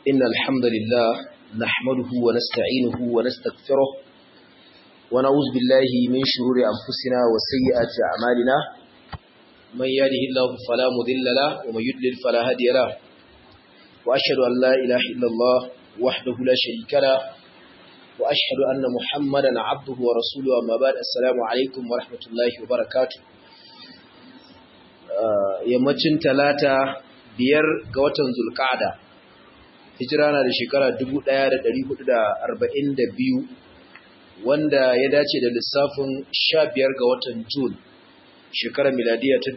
إن الحمد لله نحمده ونستعينه ونستغفره ونعوذ بالله من شرور أنفسنا وسيئات أعمالنا من يهده الله فلا مضل له ومن يضلل فلا هادي له وأشهد أن لا إله إلا الله وحده لا شريك له وأشهد أن محمدا عبده ورسوله أما بعد السلام عليكم ورحمة الله وبركاته yammacin talata biyar ga watan zulkada hijira na da shekara 1442 wanda ya dace da lissafin 15 ga watan jun shekarar miladiya ta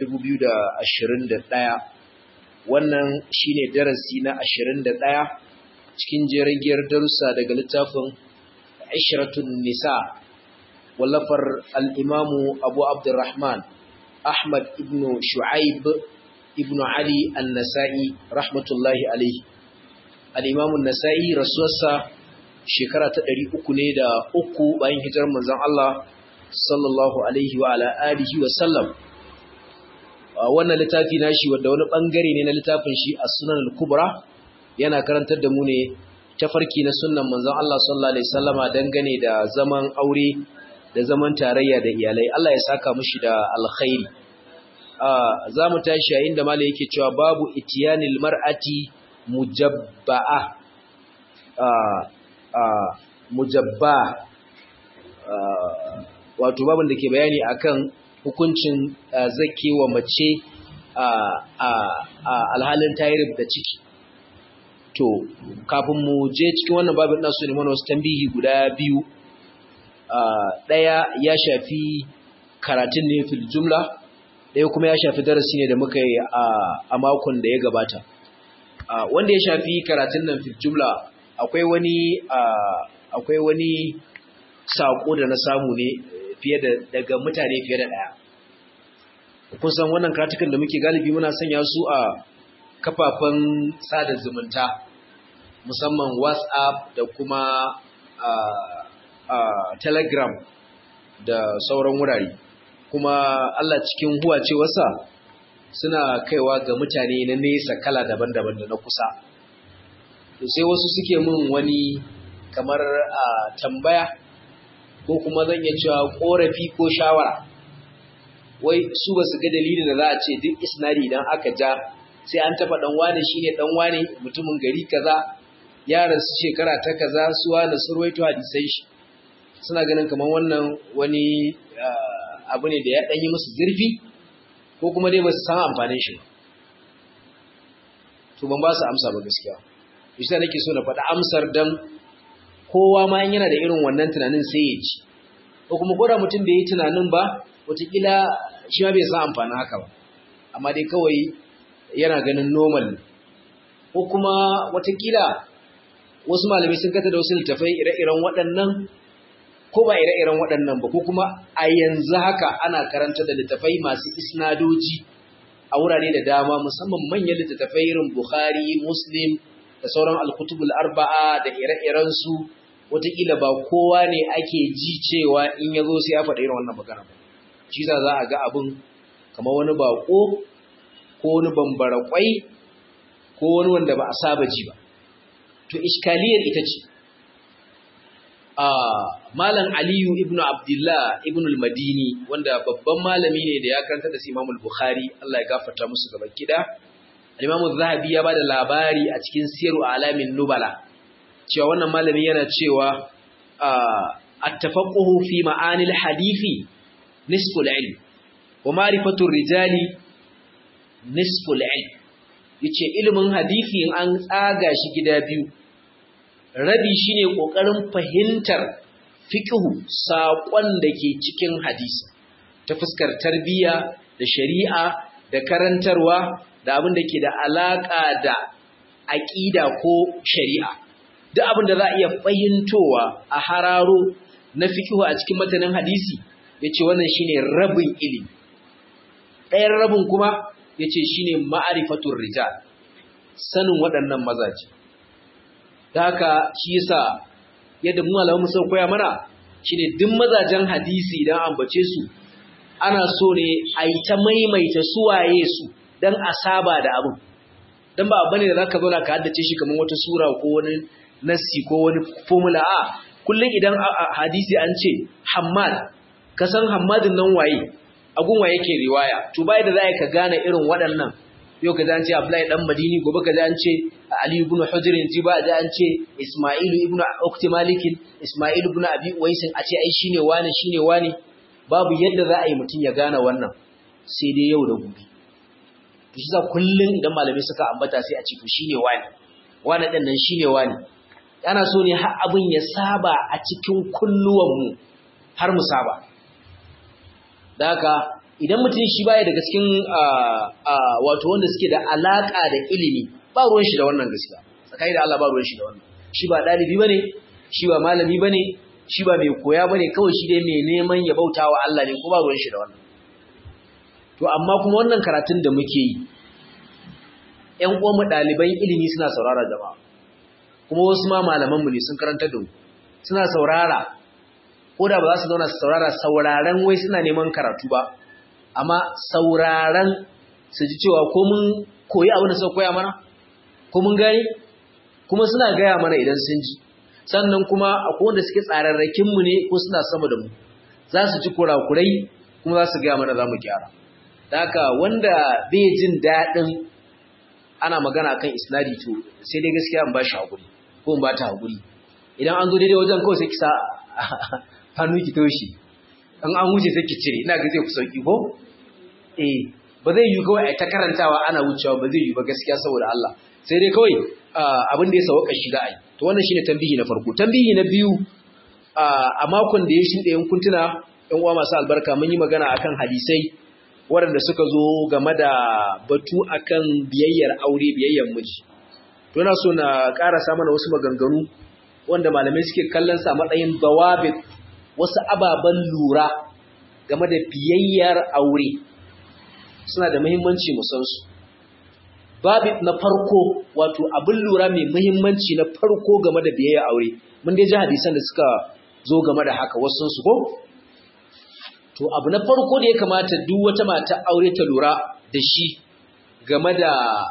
2021 wannan shine darasi na 21 cikin jeragiyar darussa daga littafin Ishratun Nisa wallafar al-Imamu Abu Abdurrahman Ahmad ibn Shu'aib ibn Ali An-Nasa'i rahmatullahi alayhi al-Imamu An-Nasa'i rasuwarsa shekara ta 300 ne da uku bayan hijirar manzon Allah sallallahu alaihi wa ala alihi wa sallam wannan littafi nashi wanda wani bangare ne na littafin shi As-Sunan al-Kubra yana karantar da mu ne tafarki na sunnan manzon Allah sallallahu alaihi wasallama dangane da zaman aure da zaman tarayya da iyalai Allah ya saka mushi da alkhairi za mu tashi yayin da malai yake cewa babu itiyanil mar'ati mujabba'a mujabba wato babin da ke bayani akan hukuncin zakewa mace a alhalin tayirib da ciki to kafin mu je cikin wannan babin ina so ne mana wasu tambihi guda biyu ɗaya ya shafi karatun ne fil jumla ɗaya kuma ya shafi darasi ne da muka yi a makon da ya gabata wanda ya shafi karatun nan fil jumla akwai wani akwai wani saƙo da na samu ne fiye da daga mutane fiye da ɗaya kun san wannan karatukan da muke galibi muna sanya su a kafafen sada zumunta musamman whatsapp da kuma telegram da sauran wurare kuma Allah cikin huwacewarsa suna kaiwa ga mutane na nesa kala daban-daban da na kusa sai wasu suke min wani kamar tambaya ko kuma zan iya cewa korafi ko shawara wai su ba su ga dalilin da za a ce duk isnadi idan aka ja sai an taɓa ɗan wane shi ne ɗan wane mutumin gari kaza ya rasu shekara ta kaza su wane sun ruwaito hadisai shi suna ganin kamar wannan wani abu ne da ya ɗanyi musu zurfi ko kuma dai ba su san amfanin shi to ban ba su amsa ba gaskiya shi nake so na faɗi amsar dan kowa ma yana da irin wannan tunanin sai ya ci ko kuma ko da mutum bai yi tunanin ba wataƙila shi ma bai san amfanin haka ba amma dai kawai yana ganin normal ko kuma watakila wasu malamai sun kata da wasu littafai ire-iren waɗannan ko ba ire-iren waɗannan ba ko kuma a yanzu haka ana karanta da littafai masu isnadoji a wurare da dama musamman manyan littattafai irin Bukhari, Muslim da sauran alkutubul arba'a da ire-iren su watakila ba kowa ne ake ji cewa in ya zo sai ya faɗa irin wannan magana ba shi za a ga abin kamar wani baƙo ko wani bambara kwai ko wani wanda ba a saba ji ba to iskaliyar ita ce a malam aliyu ibn abdullah ibn al-madini wanda babban malami ne da ya karanta da imam al-bukhari Allah ya gafarta musu gaba kida al-imam az-zahabi ya bada labari a cikin siru alamin nubala cewa wannan malami yana cewa at-tafaqquhu fi ma'anil hadithi nisful ilm wa ma'rifatu rijali nisful ilm yace ilimin hadisi in an tsaga shi gida biyu rabi shine kokarin fahimtar fiqhu saƙon da ke cikin hadisi ta fuskar tarbiyya da shari'a da karantarwa da abin da ke da alaka da aqida ko shari'a duk abin da za a iya fahimtowa a hararo na fiqhu a cikin matanin hadisi yace wannan shine rabin ilimi ɗayan rabin kuma ya ce shi ne ma'arifatun rijal sanin waɗannan mazaje da haka shi yasa yadda mu alamun sau koya mana shi ne duk mazajen hadisi idan ambace su ana so ne a yi ta maimaita suwaye su don a saba da abin dan ba abu ne da zaka zauna ka haddace shi kamar wata sura ko wani nassi ko wani formula a kullum idan hadisi an ce Hammad ka san Hammadin nan waye agun waye yake riwaya to bai da za ka gane irin waɗannan yau ka an ce Abdullahi dan Madini gobe ka an ce Ali ibn Hujr ji ba da an ce Isma'il ibn Uqti Malik Isma'il ibn Abi Uwais a ce ai shine wani shine wani babu yadda za a yi mutum ya gane wannan sai dai yau da gobe to shi za kullun idan malamai suka ambata sai a ce to shine wani wani din nan shine wani ana so ne har abin ya saba a cikin kulluwanmu har mu saba da haka idan mutum shi baya daga cikin wato wanda suke da alaka da ilimi ba ruwan shi da wannan gaskiya tsakani da Allah ba ruwan shi da wannan shi ba dalibi bane shi ba malami bane shi ba mai koya bane kawai shi dai mai neman ya bautawa Allah ne ko ba ruwan shi da wannan to amma kuma wannan karatun da muke yi ƴan uwan mu ɗaliban ilimi suna saurara jama'a kuma wasu ma malamanmu ne sun karanta da mu suna saurara ko da ba za su zauna su saurara sauraron wai suna neman karatu ba amma sauraron su ji cewa ko mun koyi abin da suka koya mana ko mun gane kuma suna gaya mana idan sun ji sannan kuma akwai wanda suke tsararrakin mu ne ko suna sama da mu za su ji kurakurai kuma za su gaya mana za mu gyara da haka wanda bai jin daɗin ana magana kan isnadi to sai dai gaskiya in ba shi haƙuri ko in ba ta haƙuri idan an zo daidai wajen kawai sai ki sa hannu ki toshi an an wuce sai ki cire ina ga zai ku sauki ko eh ba zai yi kawai ai ta karantawa ana wucewa ba zai yi ba gaskiya saboda Allah sai dai kawai abin da ya sauka shi da ai to wannan shine tambihi na farko tambihi na biyu a makon da ya shuɗe in kuntuna ɗan uwa masu albarka mun yi magana akan hadisai waɗanda suka zo game da batu akan biyayyar aure biyayyar miji to ina so na ƙarasa mana wasu maganganu wanda malamai suke kallon sa matsayin dawabit wasu ababen lura game da biyayyar aure suna da muhimmanci mu san su babit na farko wato abin lura mai muhimmanci na farko game da biyayyar aure mun dai ji hadisan da suka zo game da haka wasu su ko to abu na farko da ya kamata duk wata mata aure ta lura da shi game da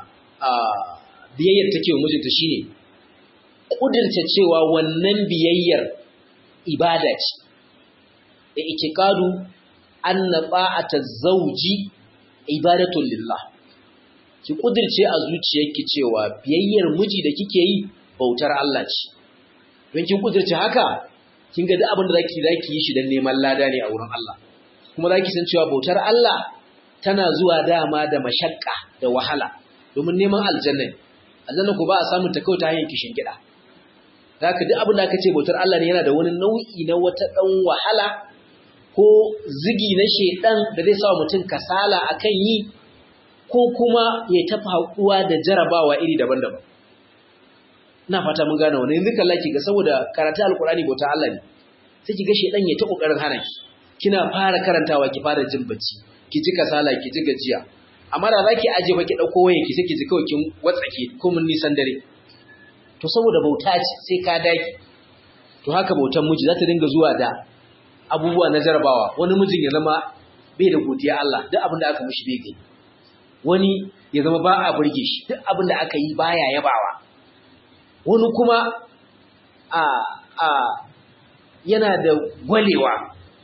biyayyar take wa mijinta shine kudirce cewa wannan biyayyar ibada ce da itikadu anna ta'ata zawji ibadatun lillah ki kudirce a zuciyarki cewa biyayyar miji da kike yi bautar Allah ce don kin kudirce haka kin ga duk abin da zaki zaki yi shi dan neman lada ne a wurin Allah kuma zaki san cewa bautar Allah tana zuwa dama da mashakka da wahala domin neman aljanna aljanna ko ba a samun ta kawai ta hanyar kishin gida zaka duk abin da aka ce bautar Allah ne yana da wani nau'i na wata dan wahala ko zigi na shedan da zai sa mutum kasala akan yi ko kuma ya tafi hakuwa da jarabawa iri daban-daban ina fata mun gane wannan yanzu kallaki ki ga saboda karatu alkurani bauta Allah ne sai ki ga shedan ya ta kokarin hana ki kina fara karantawa ki fara jin bacci ki ji kasala ki ji gajiya amma da zaki aje ba ki dauko waye ki sai ki ji kawai kin watsake ko mun nisan dare to saboda bauta ce sai ka daki to haka bautan miji za ta dinga zuwa da abubuwa na jarabawa wani mijin ya zama bai da godiya Allah duk abin da aka mishi bai gani wani ya zama ba a burge shi duk abin da aka yi baya yabawa wani kuma a a yana da gwalewa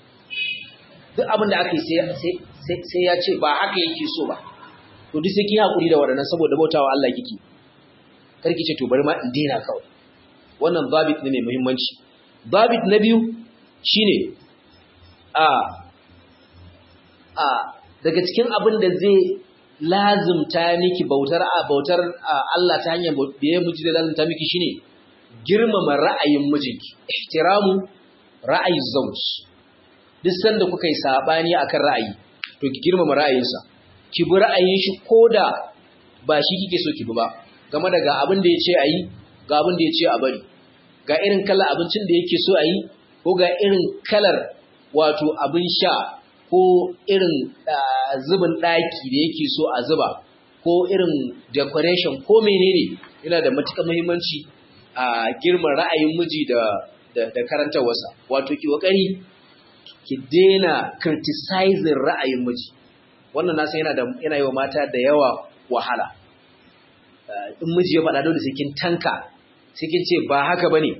duk abin da aka yi sai ya ce ba haka yake so ba to duk sai ki haƙuri da waɗannan saboda bautawa Allah kike karki ce to bari ma in daina kawai wannan babit ne mai muhimmanci babit na biyu shine a a daga cikin abin da zai lazumta miki bautar a bautar Allah ta hanyar biye miji da lazumta miki shine girmama ra'ayin mijinki ihtiramu ra'ayi zawj duk sanda kuka yi sabani akan ra'ayi to ki girmama ra'ayinsa ki bi ra'ayin shi koda ba shi kike so ki bi ba game da ga abin da yace ayi ga abin da yace a bari ga irin kalar abincin da yake so ayi ko ga irin kalar wato abin sha ko irin zubin daki da yake so a zuba ko irin decoration ko menene yana da matukar muhimmanci a girman ra'ayin miji da da karantarwarsa wato ki kokari ki daina criticizing ra'ayin miji wannan na san yana da yana yi wa mata da yawa wahala in miji ya faɗa dole sai kin tanka sai kin ce ba haka bane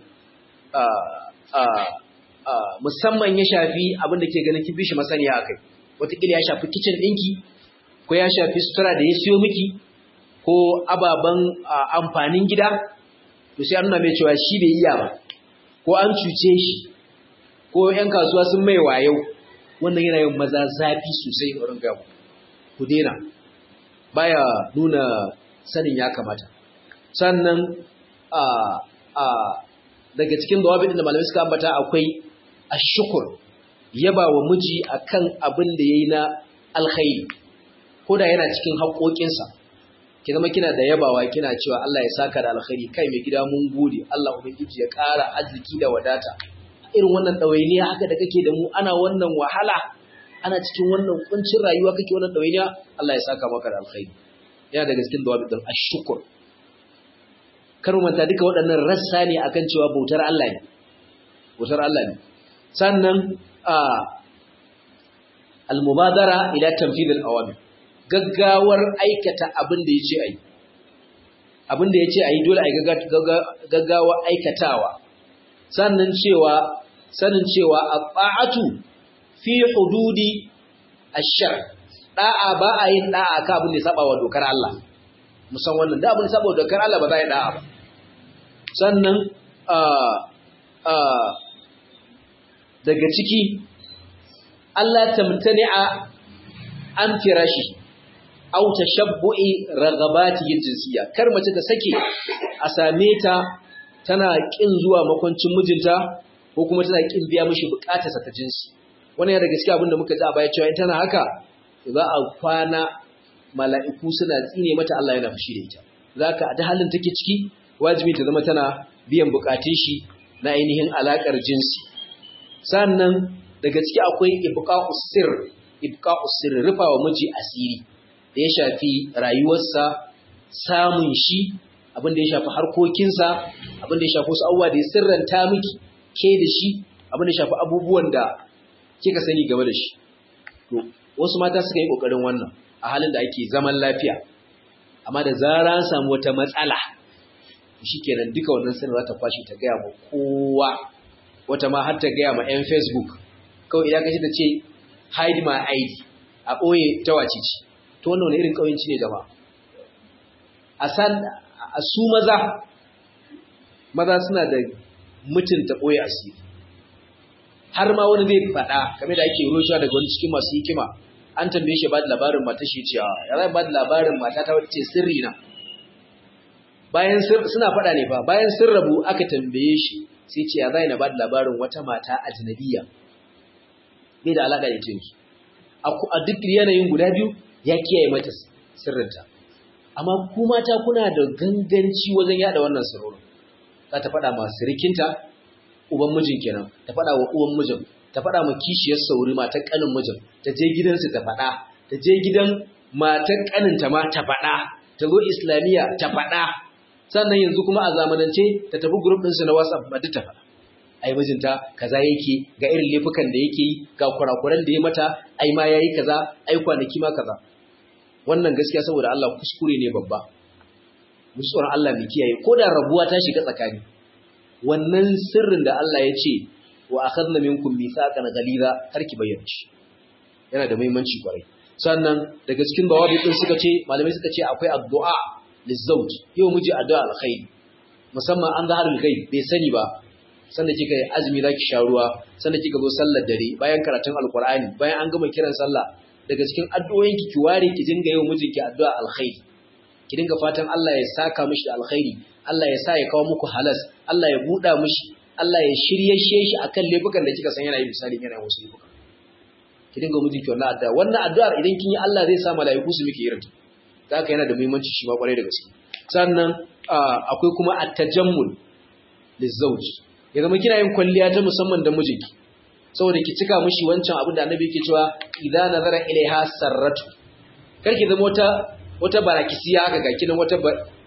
musamman ya shafi abin da ke ganin kin bishi masaniya akai wataƙila ya shafi kicin ɗinki ko ya shafi sutura da ya siyo miki ko ababen amfanin gida to sai an nuna mai cewa shi bai iya ba ko an cuce shi ko 'yan kasuwa sun mai wayo wannan yana yin maza zafi sosai a wurin gamu ku daina baya nuna sanin ya kamata sannan a a daga cikin dawabin da malamai suka ambata akwai ashukur yaba wa miji akan abin da yayi na alkhairi ko da yana cikin haƙoƙinsa ki zama kina da yabawa kina cewa Allah ya saka da alkhairi kai mai gida mun gode Allah ubangiji ya ƙara arziki da wadata irin wannan ɗawainiya haka da kake da mu ana wannan wahala ana cikin wannan kuncin rayuwa kake wannan ɗawainiya Allah ya saka maka da alkhairi yana daga cikin dawabi din ashkur kar mu manta duka waɗannan rassa ne akan cewa bautar Allah ne bautar Allah ne sannan a al-mubadara ila tanfidh al-awamir gaggawar aikata abin da yace ayi abin da yace ayi dole ayi gaggawa aikatawa sannan cewa sanin cewa at-ta'atu fi hududi ash-shar da'a ba a yin da'a ka abin da ya saba wa dokar Allah musan wannan da abin da saba wa dokar Allah ba za a yi da'a ba sannan daga ciki Allah tamtani'a an firashi aw tashabbu'i ragabati jinsiyya kar mace ta sake a same ta tana kin zuwa makoncin mijinta ko kuma tana kin biya mishi bukatarsa ta jinsi wannan ya da gaskiya abinda muka ji a baya cewa in tana haka za a kwana mala'iku suna tsine mata Allah yana fushi da ita zaka a da halin take ciki wajibi ta zama tana biyan bukatun shi na ainihin alakar jinsi sannan daga ciki akwai ibqa'us sirr ibqa'us sirr rufa wa miji asiri da ya shafi rayuwarsa samun shi abin da ya shafi harkokinsa abin da ya shafi wasu abubuwa da ya sirranta miki ke da shi abin da ya shafi abubuwan da kika sani game da shi to wasu mata suka yi kokarin wannan a halin da ake zaman lafiya amma da zara an samu wata matsala shikenan duka wannan sirri za ta kwashi ta gaya ma kowa wata ma har ta gaya ma 'yan facebook kawai idan ka ta ce hide my id a ɓoye ta wace ce to wannan wani irin ƙauyenci ne jama'a a san a su maza maza suna da mutunta ɓoye asiri har ma wani zai faɗa game da ake rosha daga wani cikin masu hikima an tambaye shi ba da labarin mata shi ce ya zai ba da labarin mata ta wace sirri na bayan suna faɗa ne ba bayan sun rabu aka tambaye shi sai ce ya zai na ba da labarin wata mata ajnabiya bai da alaƙa da ita a duk yanayin guda biyu ya kiyaye mata sirrinta amma ku mata kuna da ganganci wajen yada wannan sirrin za ta faɗa masu rikinta uban mijin kenan ta faɗa wa uwan mijin ta faɗa ma kishiyar sauri matar ƙanin mijin ta je gidansu ta faɗa ta je gidan matar ƙaninta ma ta faɗa ta zo islamiyya ta faɗa sannan yanzu kuma a zamanance ta tafi group ɗinsu na whatsapp ma duk ta faɗa ai mijinta kaza yake ga irin laifukan da yake yi ga kurakuran da ya mata ai ma yayi kaza ai kwanaki ma kaza wannan gaskiya saboda Allah kuskure ne babba mu tsoron Allah mu kiyaye ko da rabuwa ta shiga tsakani wannan sirrin da Allah ya ce wa akhadna minkum mithaqan ghaliza har ki bayyana shi yana da muhimmanci kwarai sannan daga cikin dawabi din suka ce malamai suka ce akwai addu'a lizawj yau miji addu'a alkhairi musamman an zaharul ghaib bai sani ba sanda kika yi azumi zaki sha ruwa sanda kika zo sallar dare bayan karatun alqur'ani bayan an gama kiran sallah daga cikin addu'o'inki ki ware ki dinga yau mijinki addu'a alkhairi ki dinga fatan Allah ya saka mishi da alkhairi Allah ya sa ya kawo muku halas Allah ya buɗa mishi Allah ya shirye shi akan laifukan da kika san yana yi misali yana wasu laifuka ki dinga mijinki wannan addu'a wannan addu'ar idan kin yi Allah zai sa mala'iku su miki irin ta haka yana da muhimmanci shi ma kwarai da gaske sannan akwai kuma at-tajammul lizawj ya zama kina yin kwalliya ta musamman da mijinki saboda ki cika mishi wancan abin da annabi yake cewa idza nazara ilaiha sarratu kar ki zama wata wata barakisiya haka ga kinan wata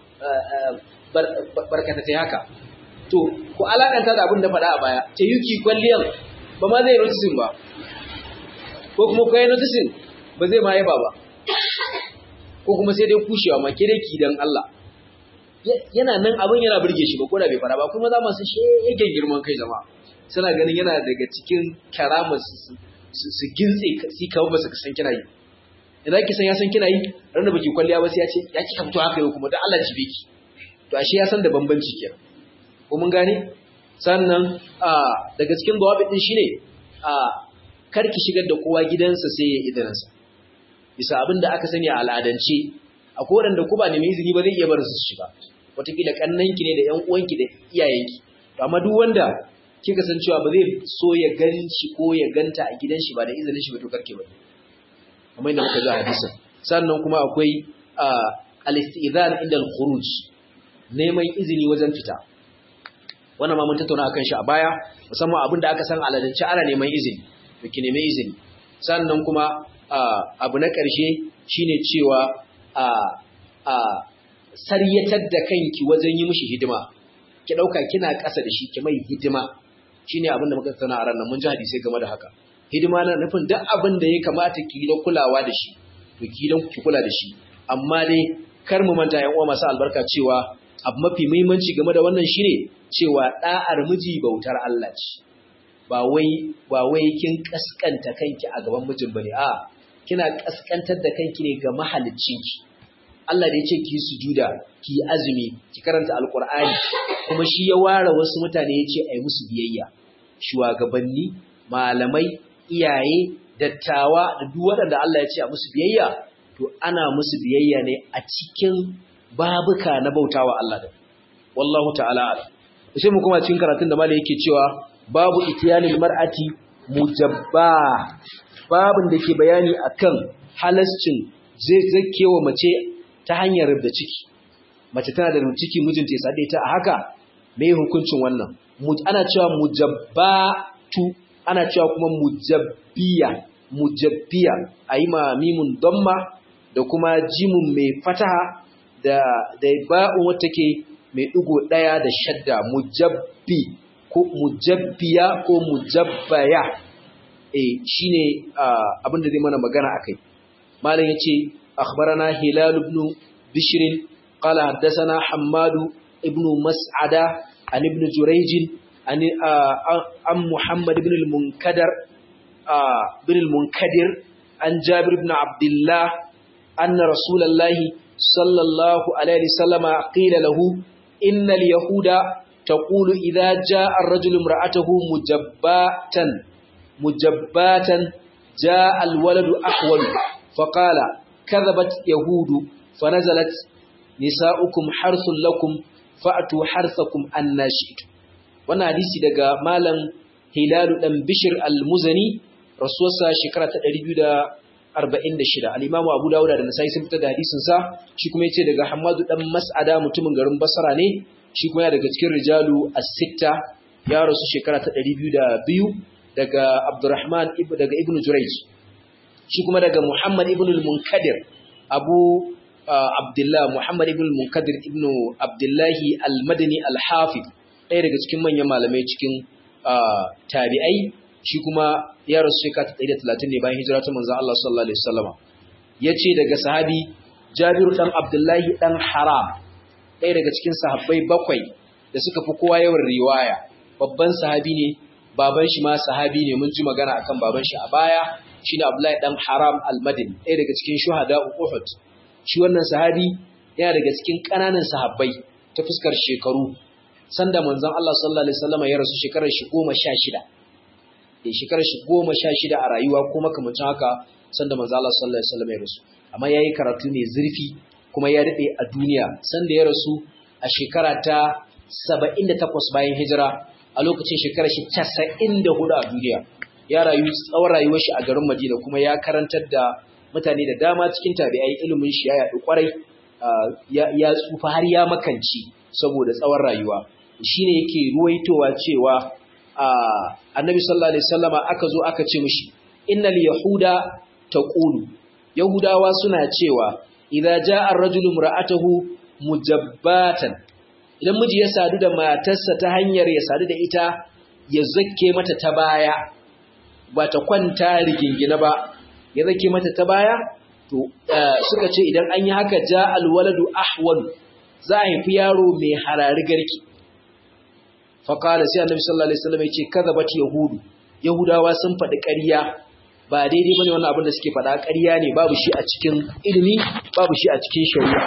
barkata ta haka to ku alakanta da abin da faɗa a baya ta yuki kwalliyan ba ma zai notisin ba ko kuma kai notisin ba zai ma yaba ba ko kuma sai dai kushewa ma ke dai ki dan Allah yana nan abin yana burge shi ba ko da bai fara ba kuma za masu shegen girman kai zama suna ganin yana daga cikin karama su gintse si kawo ba su san kina yi idan ki san ya san kina yi ran da baki kwalliya ba sai ya ce ya ki kamto haka yau kuma dan Allah jibe ki to ashe ya san da bambanci kenan ko mun gane sannan daga cikin gawabi din shine kar ki shigar da kowa gidansa sai ya idanansa bisa abin da aka sani a al'adance akwai waɗanda ku ba nemi izini ba zai iya bar su shiga wataƙila ƙannanki ne da ƴan uwanki da iyayenki to amma duk wanda kika san cewa ba zai so ya gan shi ko ya ganta a gidan shi ba da izinin shi ba to karke ba kamar yadda muka ji a hadisin sannan kuma akwai al-istizan inda al-khuruj neman izini wajen fita wannan ma mun tattauna akan shi a baya musamman abin da aka san aladance ana neman izini to ki nemi izini sannan kuma abu na ƙarshe shine cewa a a saryatar da kanki wajen yi mishi hidima ki dauka kina ƙasa da shi ki mai hidima shine abin da muka tattauna a ranar mun ji hadisi game da haka hidima na nufin duk abin da ya kamata ki yi da kulawa da shi to ki don ki kula da shi amma dai kar mu manta yan uwa masu albarka cewa abu mafi muhimmanci game da wannan shine cewa da'ar miji bautar Allah ce ba wai ba wai kin kaskanta kanki a gaban mijin bane a kina kaskantar da kanki ne ga mahaliccinki Allah da ya ce ki sujuda ki azumi ki karanta alqur'ani kuma shi ya ware wasu mutane ya ce ai musu biyayya shugabanni malamai iyaye dattawa da duk waɗanda Allah ya ce a musu biyayya to ana musu biyayya ne a cikin babuka na bautawa Allah da wallahu ta'ala ala sai mu kuma cikin karatun da malai yake cewa babu itiyanil mar'ati mujabba babin da ke bayani akan halascin zai zakewa mace ta hanyar rubda ciki mace tana da rubda ciki mijinta ya sade ta a haka me hukuncin wannan ana cewa mujabbatu ana cewa kuma mujabbiya mujabbiya ayi ma mimun damma da kuma jimun mai fataha da da ba'un wata ke mai digo daya da shadda mujabbi ko mujabbiya ko mujabbaya eh shine abin da zai mana magana akai malam yace akhbarana hilal ibn bishr qala haddathana hammad ibn mas'ada an ibn jurayj an an muhammad ibn al-munkadir ibn al-munkadir an jabir ibn abdullah anna rasulullahi sallallahu alaihi wasallam qila lahu innal yahuda تقول إذا جاء الرجل امرأته مجباتا مجباتا جاء الولد أحول فقال كذبت يهود فنزلت نساؤكم حرث لكم فأتوا حرثكم أن شئتم wannan hadisi daga malam hilalu dan bishir al-muzani rasuwarsa shekara ta 246 al-imamu abu dawuda da nasai sun fitar da hadisin sa shi kuma yace daga hammadu dan mas'ada mutumin garin basra ne shi kuma daga cikin rijalu as-sitta ya rasu shekara ta 202 daga Abdurrahman daga Ibn Jurayj shi kuma daga Muhammad ibn al-Munkadir Abu Abdullah Muhammad ibn al-Munkadir ibn Abdullah al-Madani al-Hafiz ɗaya daga cikin manyan malamai cikin tabi'ai shi kuma ya rasu shekara ta 130 ne bayan hijira ta manzon Allah sallallahu alaihi wasallam yace daga sahabi Jabir dan Abdullah dan Haram ɗaya daga cikin sahabbai bakwai da suka fi kowa yawan riwaya babban sahabi ne baban shi ma sahabi ne mun ji magana akan baban shi a baya shine Abdullahi dan Haram al-Madini ɗaya daga cikin shuhada Uhud shi wannan sahabi yana daga cikin ƙananan sahabbai ta fuskar shekaru sanda manzon Allah sallallahu alaihi wasallam ya rasu shekarar shi 16 eh shekarar shi 16 a rayuwa kuma kamar haka sanda manzon Allah sallallahu alaihi wasallam ya rasu amma yayi karatu ne zurfi kuma ya daɗe a duniya sanda ya rasu a shekara ta 78 bayan hijira a lokacin shekara shi 94 a duniya ya rayu tsawon rayuwar shi a garin Madina kuma ya karantar da mutane da dama cikin tabi'ai ilimin shi ya yaɗu kwarai ya tsufa har ya makanci saboda tsawon rayuwa shine yake ruwaitowa cewa annabi sallallahu alaihi wasallama aka zo aka ce mishi innal yahuda taqulu yahudawa suna cewa idza jaa ar-rajulu imra'atahu mujabbatan idan miji ya sadu da matarsa ta hanyar ya sadu da ita ya zakke mata ta baya ba ta kwanta rigingina ba ya zakke mata ta baya to suka ce idan an yi haka jaa al-waladu ahwal za a haifi yaro mai harari garki faqala sai annabi sallallahu alaihi wasallam yace kadhabat yahudu yahudawa sun faɗi ƙarya ba daidai bane wannan abin da suke faɗa ƙarya ne babu shi a cikin ilimi babu shi a cikin shari'a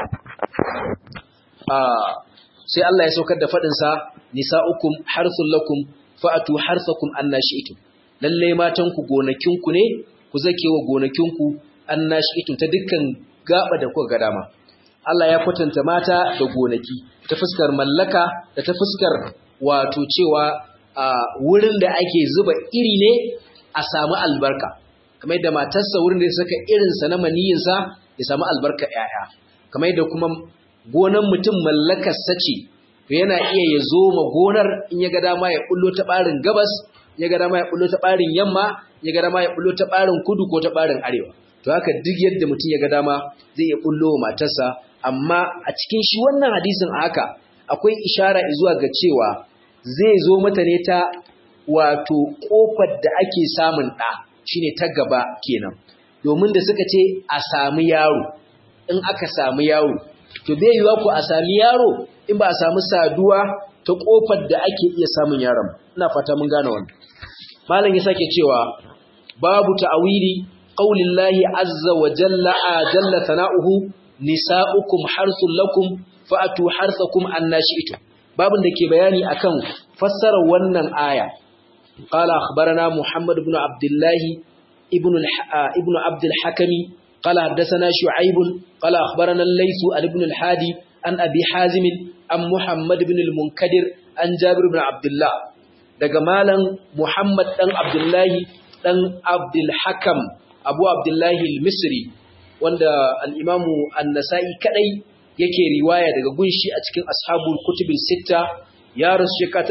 sai Allah ya saukar da faɗin sa nisa'ukum harthul lakum fa'atu harthakum annashi'tum lalle matan ku gonakin ku ne ku zakewa gonakin ku annashi'tum ta dukkan gaba da kuka ga dama Allah ya kwatanta mata da gonaki ta fuskar mallaka da ta fuskar wato cewa wurin da ake zuba iri ne a samu albarka kamar yadda matarsa wurin da ya saka irinsa na maniyinsa ya samu albarka ‘ya'ya kamar yadda kuma gonan mutum mallakarsa ce to yana iya ya zo ma gonar in ya ga dama ya bullo ta ɓarin gabas ya ga dama ya bullo ta ɓarin yamma ya ga dama ya bullo ta ɓarin kudu ko ta ɓarin arewa to haka duk yadda mutum ya ga dama zai iya bullo wa matarsa amma a cikin shi wannan hadisin a haka akwai ishara zuwa ga cewa zai zo mata ne ta wato kofar da ake samun ɗa shine ta gaba kenan domin da suka ce a sami yaro in aka sami yaro to bai yiwa ku a sami yaro in ba a samu saduwa ta kofar da ake iya samun yaron ina fata mun gane wannan malam ya sake cewa babu ta'awili qaulillahi azza wa jalla jalla sana'uhu nisa'ukum harthul lakum fa'atu harthakum annashi'tum babin da ke bayani akan fassarar wannan aya qala akhbarana muhammad ibn abdullah ibn ibn abd al-hakimi qala hadathana shu'aib qala akhbarana al-layth ibn al-hadi an abi hazim an muhammad ibn al-munkadir an jabir ibn abdullah daga malam muhammad dan abdullah dan abdul hakam abu abdullah al-misri wanda al-imamu an-nasa'i kadai yake riwaya daga gunshi a cikin ashabul kutubin sitta ya rasu shekara ta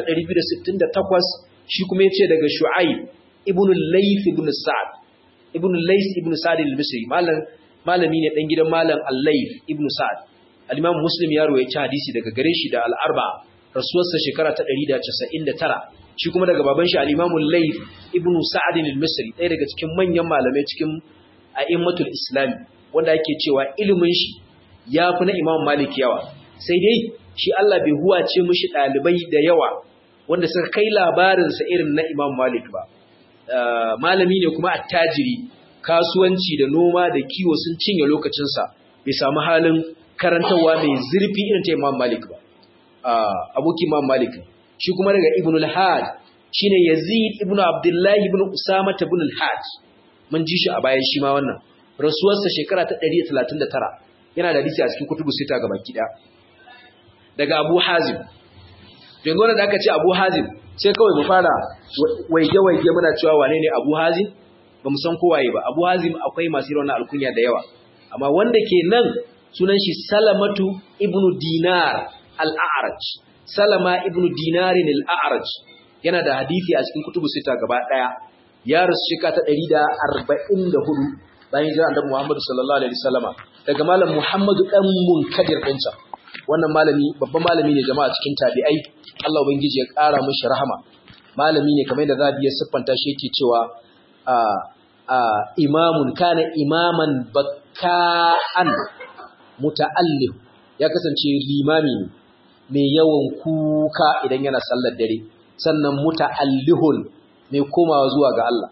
268 shi kuma yace daga shu'aib ibn al-layth ibn sa'd ibn al-layth ibn sa'd al-misri malam malami ne dan gidan malam al-layth ibn sa'd al-imam muslim ya rawaita hadisi daga gare shi da al-arba rasuwarsa shekara ta 199 shi kuma daga baban shi al-imam al-layth ibn sa'd al-misri ɗaya daga cikin manyan malamai cikin a'immatul islam wanda ake cewa ilimin shi ya fi na Imam Malik yawa sai dai shi Allah bai huwace mishi ɗalibai da yawa wanda suka kai labarinsa irin na Imam Malik ba malami ne kuma attajiri kasuwanci da noma da kiwo sun cinye lokacinsa bai samu halin karantarwa mai zurfi irin ta Imam Malik ba abokin Imam Malik shi kuma daga Ibn al-Had shine Yazid ibn Abdullah ibn Usama ibn al-Had mun ji shi a bayan shi ma wannan rasuwarsa shekara ta 139 yana da hadisi a cikin kutubu sita ga baki daya daga Abu Hazim yanzu wannan da aka ce Abu Hazim sai kawai mu fara waige waige muna cewa wane ne Abu Hazim ba mu san kowaye ba Abu Hazim akwai masu irin wannan alkunya da yawa amma wanda ke nan sunan shi Salamatu ibnu Dinar al-A'raj Salama ibnu Dinar al-A'raj yana da hadisi a cikin kutubu sita gaba daya ya rasu shekara ta 144 bayan hijira annabi Muhammad sallallahu alaihi wasallama daga malam Muhammadu dan Munkadir dinsa wannan malami babban malami ne jama'a cikin tabi'ai Allah ubangiji ya ƙara mishi rahama malami ne kamar da zabi ya siffanta shi yake cewa a a imamun kana imaman bakka'an muta'allim ya kasance limami ne mai yawan kuka idan yana sallar dare sannan muta'allihun mai komawa zuwa ga Allah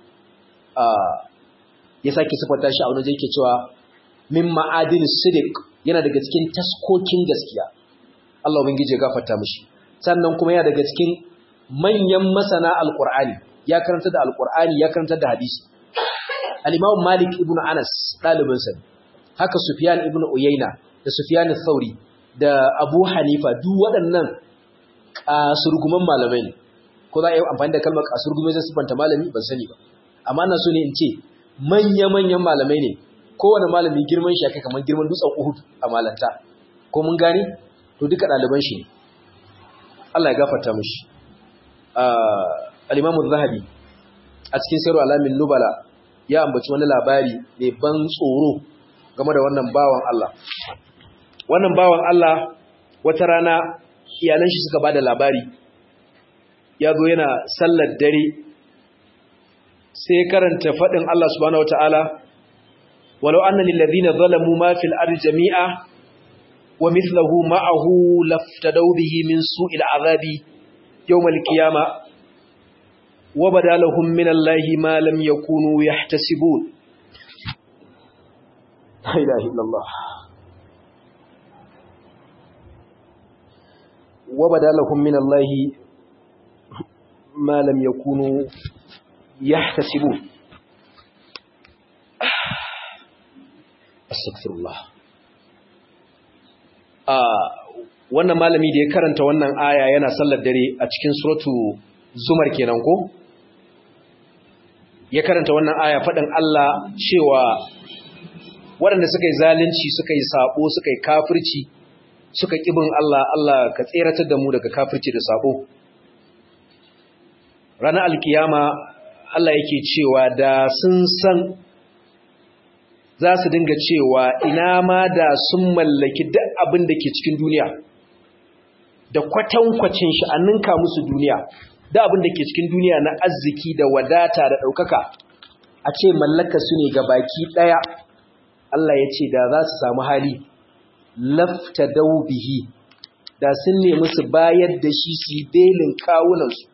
ya sake siffanta shi a wani yake cewa min ma'adin sidik yana daga cikin taskokin gaskiya Allah ubangiji ya gafarta mishi sannan kuma yana daga cikin manyan masana alqur'ani ya karanta da alqur'ani ya karanta da hadisi al-imam malik ibn anas dalibin sa haka sufyan ibn uyayna da sufyan al-thauri da abu hanifa duk waɗannan kasurguman malamai ne ko za a yi amfani da kalmar kasurgume zai sifanta malami ban sani ba amma na so ne in ce manya-manyan malamai ne kowane malami girman shi kamar girman dutsen Uhud a malanta ko mun gane to duka ɗaliban shi ne Allah ya gafarta mishi al-Imam zahabi a cikin Sirru Alamin Nubala ya ambaci wani labari mai ban tsoro game da wannan bawan Allah wannan bawan Allah wata rana iyalan shi suka bada labari ya zo yana sallar dare sai karanta faɗin Allah subhanahu wataala ولو أن للذين ظلموا ما في الأرض جميعا ومثله معه لافتدوا به من سوء العذاب يوم القيامة وبدا لهم من الله ما لم يكونوا يحتسبون لا إله إلا الله وبدا لهم من الله ما لم يكونوا يحتسبون استغفر الله wannan malami da ya karanta wannan aya yana sallar dare a cikin suratu zumar kenan ko ya karanta wannan aya faɗin Allah cewa waɗanda suka yi zalunci suka yi sabo suka yi kafirci suka ƙibin Allah Allah ka tseratar da mu daga kafirci da sabo ranar alkiyama Allah yake cewa da sun san za su dinga cewa ina ma da sun mallaki duk abin da ke cikin duniya da kwatankwacin shi a ninka musu duniya da abin da ke cikin duniya na arziki da wadata da ɗaukaka a ce mallaka su ne ga baki ɗaya Allah ya ce da za su samu hali lafta daubihi da sun nemi su bayar da shi su belin kawunansu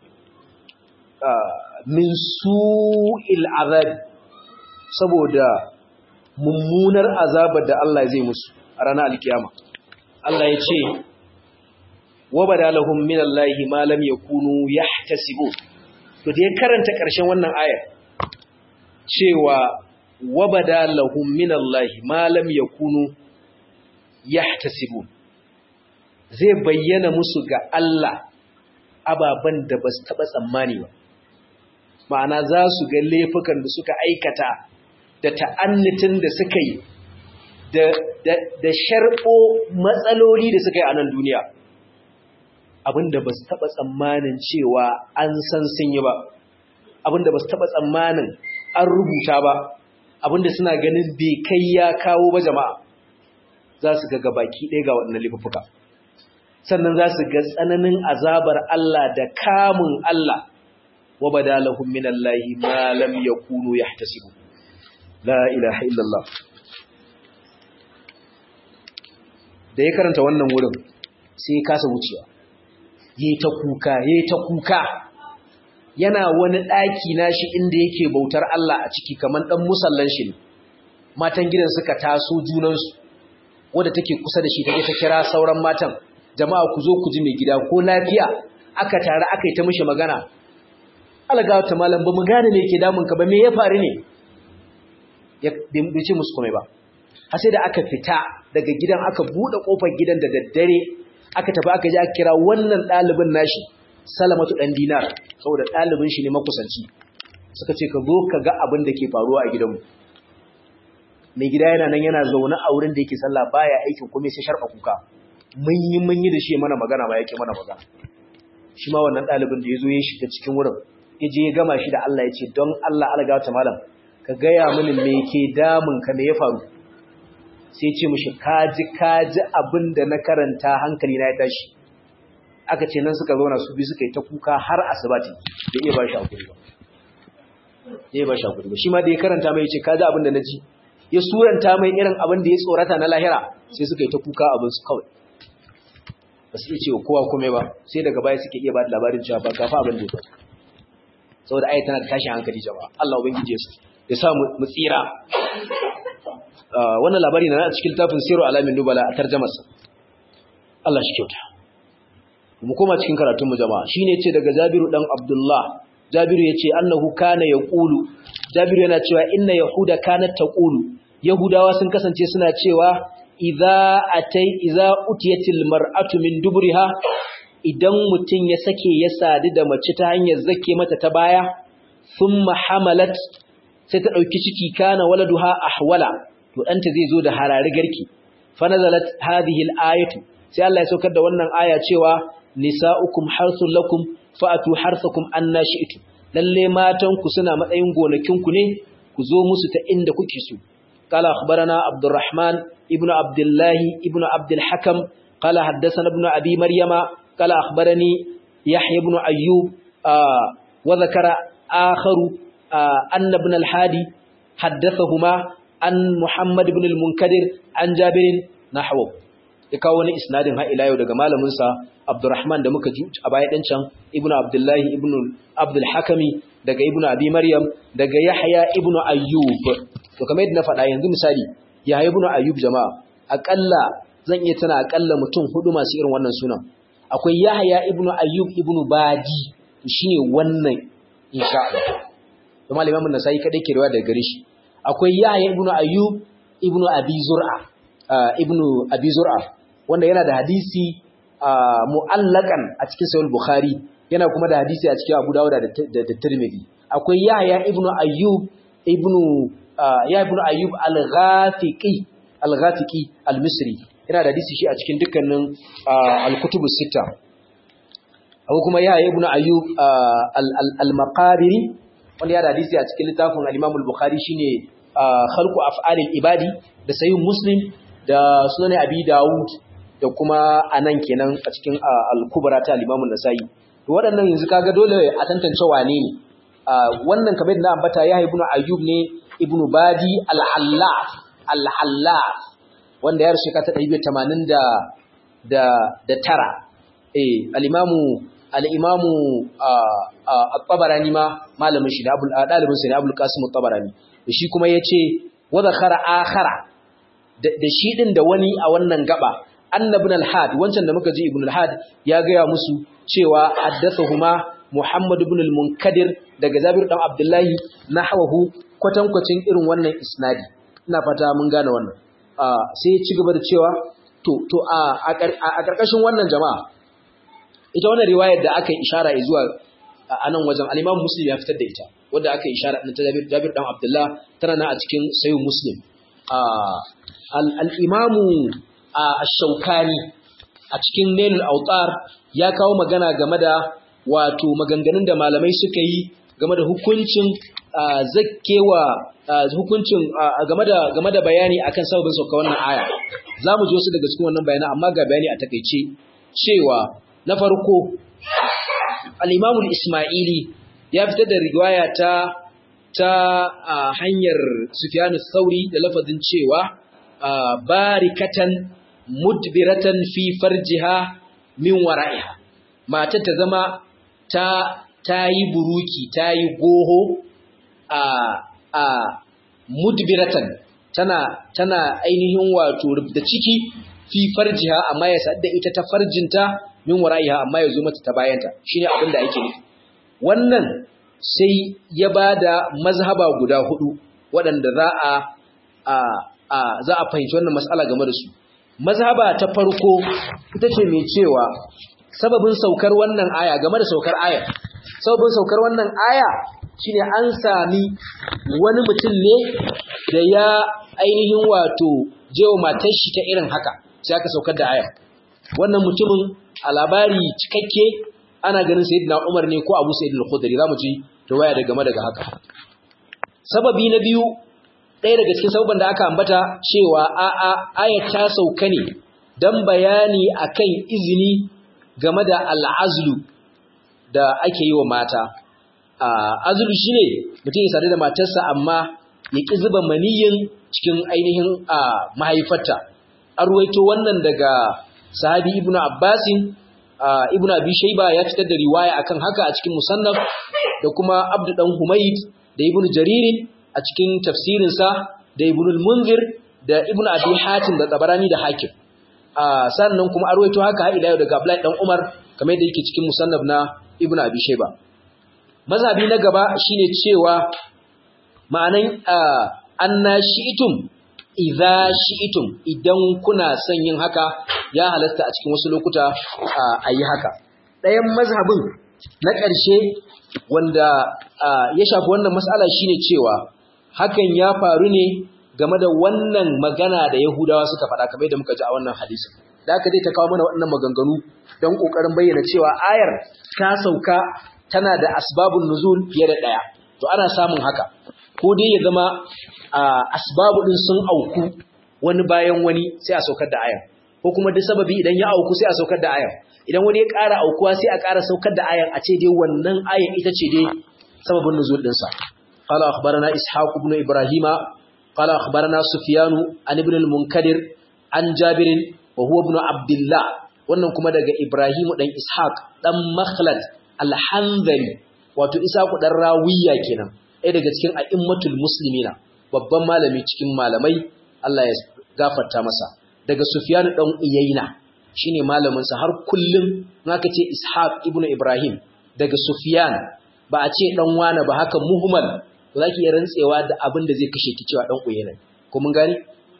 min su'il azab saboda mummunar azabar da Allah zai musu a ranar alkiyama Allah ya ce wabada lahum min Allahi ma lam yakunu yahtasibu to da ya karanta ƙarshen wannan ayar cewa wabada lahum min Allahi ma lam yakunu yahtasibu zai bayyana musu ga Allah ababan da ba su taɓa tsammani ba ma'ana za su ga laifukan da suka aikata da ta'annitin da suka yi da sharɓo matsaloli da suka yi a nan duniya abinda ba su taɓa tsammanin cewa an san sun yi ba abinda ba su taɓa tsammanin an rubuta ba abinda suna ganin bai kai ya kawo ba jama'a za su ga gabaki ɗaya ga waɗannan laifuka sannan za su ga tsananin azabar Allah da kamun Allah wa badalahum min Allah ma lam yakunu yahtasibu la ilaha illallah da ya karanta wannan wurin sai ya kasa wucewa yayi ta kuka yayi ta kuka yana wani daki nashi inda yake bautar Allah a ciki kaman dan musallan shi ne matan gidan suka taso junansu wanda take kusa da shi take ta kira sauran matan jama'a ku zo ku ji mai gida ko lafiya aka tare aka yi ta mishi magana alga ta malam ba mu gane me yake damun ka ba me ya faru ne ya bai ce musu komai ba har sai da aka fita daga gidan aka bude kofar gidan da daddare aka tafi aka je aka kira wannan ɗalibin nashi salamatu dan dinar saboda ɗalibin shi ne makusanci suka ce ka zo ka ga abin da ke faruwa a gidanmu mai gida yana nan yana zaune a wurin da yake sallah baya aikin kuma sai sharba kuka mun yi mun yi da shi mana magana ba yake mana magana shi ma wannan ɗalibin da ya zo ya shiga cikin wurin ya je ya gama shi da Allah ya ce don Allah alga ta malam ka gaya mini me ke damun ka me ya faru sai ce mishi kaji kaji abin da na karanta hankali na ya tashi aka ce nan suka zauna su bi suka yi ta kuka har asibati da iya ba shi hakuri ba ya ba shi hakuri ba shi ma da ya karanta mai ya ce kaji abin da na ji ya suranta mai irin abin da ya tsorata na lahira sai suka yi ta kuka abin su kawai ba su iya cewa kowa kome ba sai daga baya suke iya ba da labarin cewa ba gafa abin da ya faru saboda ayi tana da tashin hankali jama'a Allah ubangije su ya sa mu tsira wannan labari na a cikin tafin siru alamin nubala a tarjamarsa Allah shi kyauta mu koma cikin karatunmu jama'a shine ce daga Jabiru dan Abdullah Jabiru yace annahu kana yaqulu Jabiru yana cewa inna yahuda kanat taqulu yahudawa sun kasance suna cewa idza atai idza utiyatil mar'atu min duburiha idan mutun ya sake ya sadu da mace ta hanyar zake mata ta baya thumma hamalat sai ta dauki ciki kana waladuha ahwala to danta zai zo da harari garki fa nazalat hadhihi al-ayatu sai Allah ya saukar da wannan aya cewa nisa'ukum harthul lakum fa'atu harthakum anna shi'tum lalle matan ku suna matsayin gonakin ku ne ku zo musu ta inda kuke so قال أخبرنا عبد الرحمن ابن عبد الله ابن عبد الحكم قال حدثنا ابن أبي مريم قال أخبرني يحيى بن أيوب آه وذكر آخر آه أن ابن الحادي حدثهما عن محمد بن المنكدر عن جابر نحوه ya kawo wani isnadin har ila yau daga malamin sa Abdurrahman da muka ji a baya din can Ibn Abdullahi Ibn Abdul Hakami daga Ibn Abi Maryam daga Yahya Ibn Ayyub to kamar yadda na faɗa yanzu misali Yahya Ibn Ayyub jama'a akalla zan iya tana akalla mutum hudu masu irin wannan sunan akwai Yahya Ibn Ayyub Ibn Badi shine wannan insha Allah kuma Imam An-Nasa'i kadai ke riwaya daga gare shi akwai Yahya Ibn Ayyub Ibn Abi Zur'a Ibn Abi Zur'a wanda yana da hadisi mu'allakan a cikin sahih bukhari yana kuma da hadisi a cikin abu dawud da da tirmidhi akwai yahya ibn ayyub ibn ya ibn ayyub al-ghafiqi al-ghafiqi al-misri yana da hadisi shi a cikin dukkanin al-kutubus sita akwai kuma yahya ibn ayyub al-maqabiri wanda yana da hadisi a cikin littafin al-imam al-bukhari shine khalqu af'alil ibadi da sahih muslim da sunan abi dawud da kuma anan kenan a cikin al-kubra ta al-Imam an-Nasa'i to waɗannan yanzu kaga dole a tantance wane ne wannan kamar da na ambata ya ibnu Ayyub ne ibnu Badi al-Allaf al-Allaf wanda ya rushe ka ta 180 da da da tara eh al-Imam al-Imam at-Tabarani ma malamin shi da Abul dalibin sa ne Abul Qasim at-Tabarani shi kuma yace wa zakhara akhara da shi din da wani a wannan gaba annabin al-had wancan da muka ji ibn al-had ya gaya musu cewa haddathahuma muhammad ibn al-munkadir daga zabir dan abdullahi nahwahu kwatankwacin irin wannan isnadi ina fata mun gane wannan sai ya ci gaba da cewa to to a karkashin wannan jama'a ita wannan riwayar da aka yi ishara zuwa a nan wajen al-imam muslim ya fitar da ita wanda aka yi ishara ta zabir dan abdullah tana nan a cikin sahih muslim al-imamu a shaukani a cikin nailul autar ya kawo magana game da wato maganganun da malamai suka yi game da hukuncin zakkewa hukuncin game da game da bayani akan sababin sauka wannan aya zamu ji wasu daga cikin wannan bayanan amma ga bayani a takeice cewa na farko al-Imam al-Isma'ili ya fitar da riwaya ta ta hanyar Sufyan al-Thawri da lafazin cewa barikatan mudbiratan fi farjiha min wara'iha matar ta zama ta tayi buruki tayi goho a a mudbiratan tana tana ainihin wato da ciki fi farjiha amma ya sadda ita ta farjinta min wara'iha amma ya zo mata ta bayanta shine abin da ake nufi wannan sai ya bada mazhaba guda hudu waɗanda za a a za a fahimci wannan mas'ala game da su mazhaba ta farko ita ce mai cewa sababin saukar wannan aya game da saukar aya sababin saukar wannan aya shine an sami wani mutum ne da ya ainihin wato jewa matar shi ta irin haka sai aka saukar da aya wannan mutumin a labari cikakke ana ganin sayyidina Umar ne ko Abu Sa'id al-Khudri zamu ji riwaya da game daga haka sababi na biyu ɗaya daga cikin sababban da aka ambata cewa a'a ayat ta sauka ne dan bayani akan izini game da al'azlu da ake yi wa mata azlu shine mutum ya sadu da matarsa amma ya ki zuba maniyin cikin ainihin mahaifarta an ruwaito wannan daga sahabi ibnu abbasin ibnu abi shayba ya fitar da riwaya akan haka a cikin musannaf da kuma abdu dan humayd da ibnu jaririn a cikin tafsirinsa da ibnu al-munzir da ibnu abi hatim da tabarani da hakim sannan kuma arwaito haka har ila daga abdullahi dan umar kamar yadda yake cikin musannaf na ibnu abi shayba mazhabi na gaba shine cewa ma'anan anna shi'tum idza shi'tum idan kuna son yin haka ya halasta a cikin wasu lokuta a yi haka ɗayan mazhabin na ƙarshe wanda ya shafi wannan mas'ala shine cewa hakan ya faru ne game da wannan magana da Yahudawa suka faɗa kamar yadda muka ji a wannan hadisi da aka dai ta kawo mana waɗannan maganganu don ƙoƙarin bayyana cewa ayar ta sauka tana da asbabun nuzul fiye da ɗaya to ana samun haka ko dai ya zama asbabu ɗin sun auku wani bayan wani sai a saukar da ayar ko kuma duk sababi idan ya auku sai a saukar da ayar idan wani ya ƙara aukuwa sai a ƙara saukar da ayar a ce dai wannan ayar ita ce dai sababin nuzul ɗinsa قال أخبرنا إسحاق بن إبراهيم قال أخبرنا سفيان عن ابن المنكدر عن جابر wa huwa ibn abdullah wannan kuma daga ibrahim dan ishaq dan makhlad al-hanzali wato isaku dan rawiya kenan ɗaya daga cikin a'immatul muslimina babban malami cikin malamai Allah ya gafarta masa daga sufyan dan uyayna shine malamin sa har kullum naka ce ishaq ibn ibrahim daga sufyan ba a ce dan wane ba haka muhmal zaki iya rantsewa da abin da zai kashe ki cewa dan uyayna ko mun gani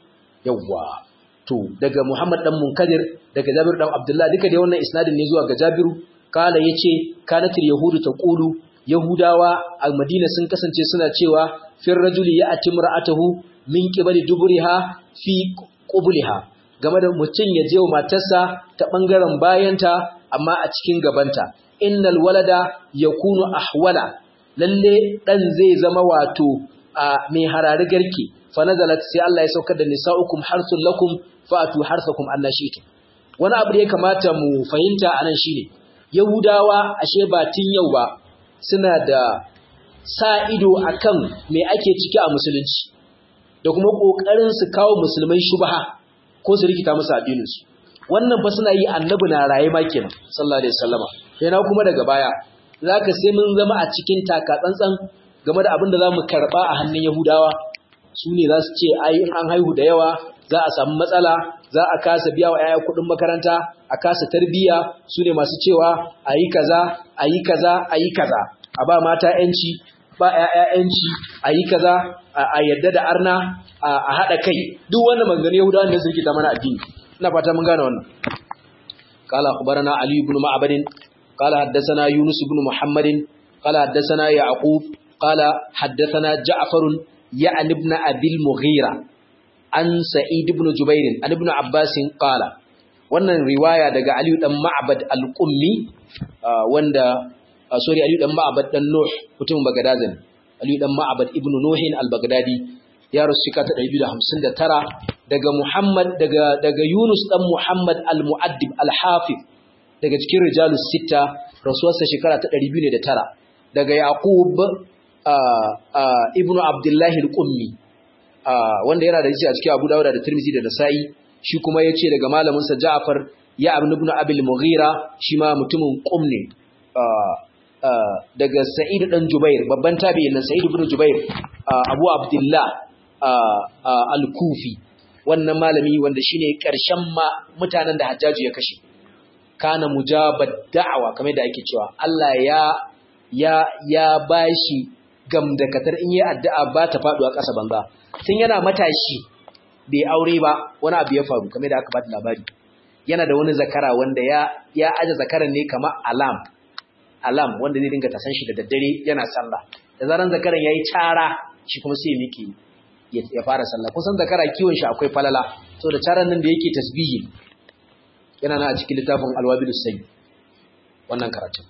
yawwa to daga Muhammad dan Munkadir daga Jabir dan Abdullah duka dai wannan isnadin ne zuwa ga Jabiru kala yace kanatil yahudu taqulu yahudawa a Madina sun kasance suna cewa fir rajuli ya'ti mar'atahu min qibali duburiha fi qubliha game da mutum ya je wa matarsa ta bangaren bayanta amma a cikin gabanta innal walada yakunu ahwala lalle dan zai zama wato a mai harari garki fa nazalat sai Allah ya saukar da nisaukum harsul lakum fa'atu harsakum annashitu wani abu da ya kamata mu fahimta anan shine yahudawa ashe ba tun yau ba suna da sa ido akan me ake ciki a musulunci da kuma kokarin su kawo musulmai shubha ko su rikita musu addinin su wannan fa suna yi annabi na raye ma kenan sallallahu alaihi wasallama yana kuma daga baya zaka sai mun zama a cikin taka tsantsan game da abin da zamu karba a hannun yahudawa su ne za su ce ai in an haihu da yawa za a samu matsala za a kasa biya wa 'ya'ya kuɗin makaranta a kasa tarbiyya su ne masu cewa a yi kaza a yi kaza a yi kaza a ba mata 'yanci ba 'ya'ya 'yanci a yi kaza a yadda da arna a haɗa kai duk wannan maganganun yahudawan da suke ta mana addini ina fata mun gane wannan قال أخبرنا علي بن معبد قال حدثنا يونس بن محمد قال حدثنا يعقوب قال حدثنا جعفر يعني ابن أبي المغيرة an sa'id ibn jubair an ibn abbas qala wannan riwaya daga ali dan ma'bad al-qummi wanda sorry ali dan ma'bad dan nuh mutum bagadazin ali dan ma'bad ibn nuh al-baghdadi ya rasu shekara ta 259 daga muhammad daga daga yunus dan muhammad al-muaddib al-hafiz daga cikin rijalus sita rasuwarsa shekara ta 209 daga yaqub ibn abdullah al-qummi wanda yana da a cikin Abu Dawud da Tirmidhi da Nasa'i shi kuma yace daga malamin sa Ja'far ya ibn ibn Abil Mughira shi ma mutumin Qum ne daga Sa'id dan Jubair babban tabi'in nan Sa'id ibn Jubair Abu Abdullah Al-Kufi wannan malami wanda shine karshen mutanen da Hajjaju ya kashe kana mujabad da'awa kamar da ake cewa Allah ya ya ya bashi gamdakatar in yi addu'a ba ta faduwa ƙasa banza tun yana matashi bai aure ba wani abu ya faru kamar da aka bada labari yana da wani zakara wanda ya ya aje zakaran ne kamar alam alam wanda zai dinga tasan shi da daddare yana sallah da zaran zakaran yayi cara shi kuma sai miki ya fara sallah kusan zakara kiwon shi akwai falala so da caran nan da yake tasbihi yana na a cikin littafin alwabilus sayyi wannan karatu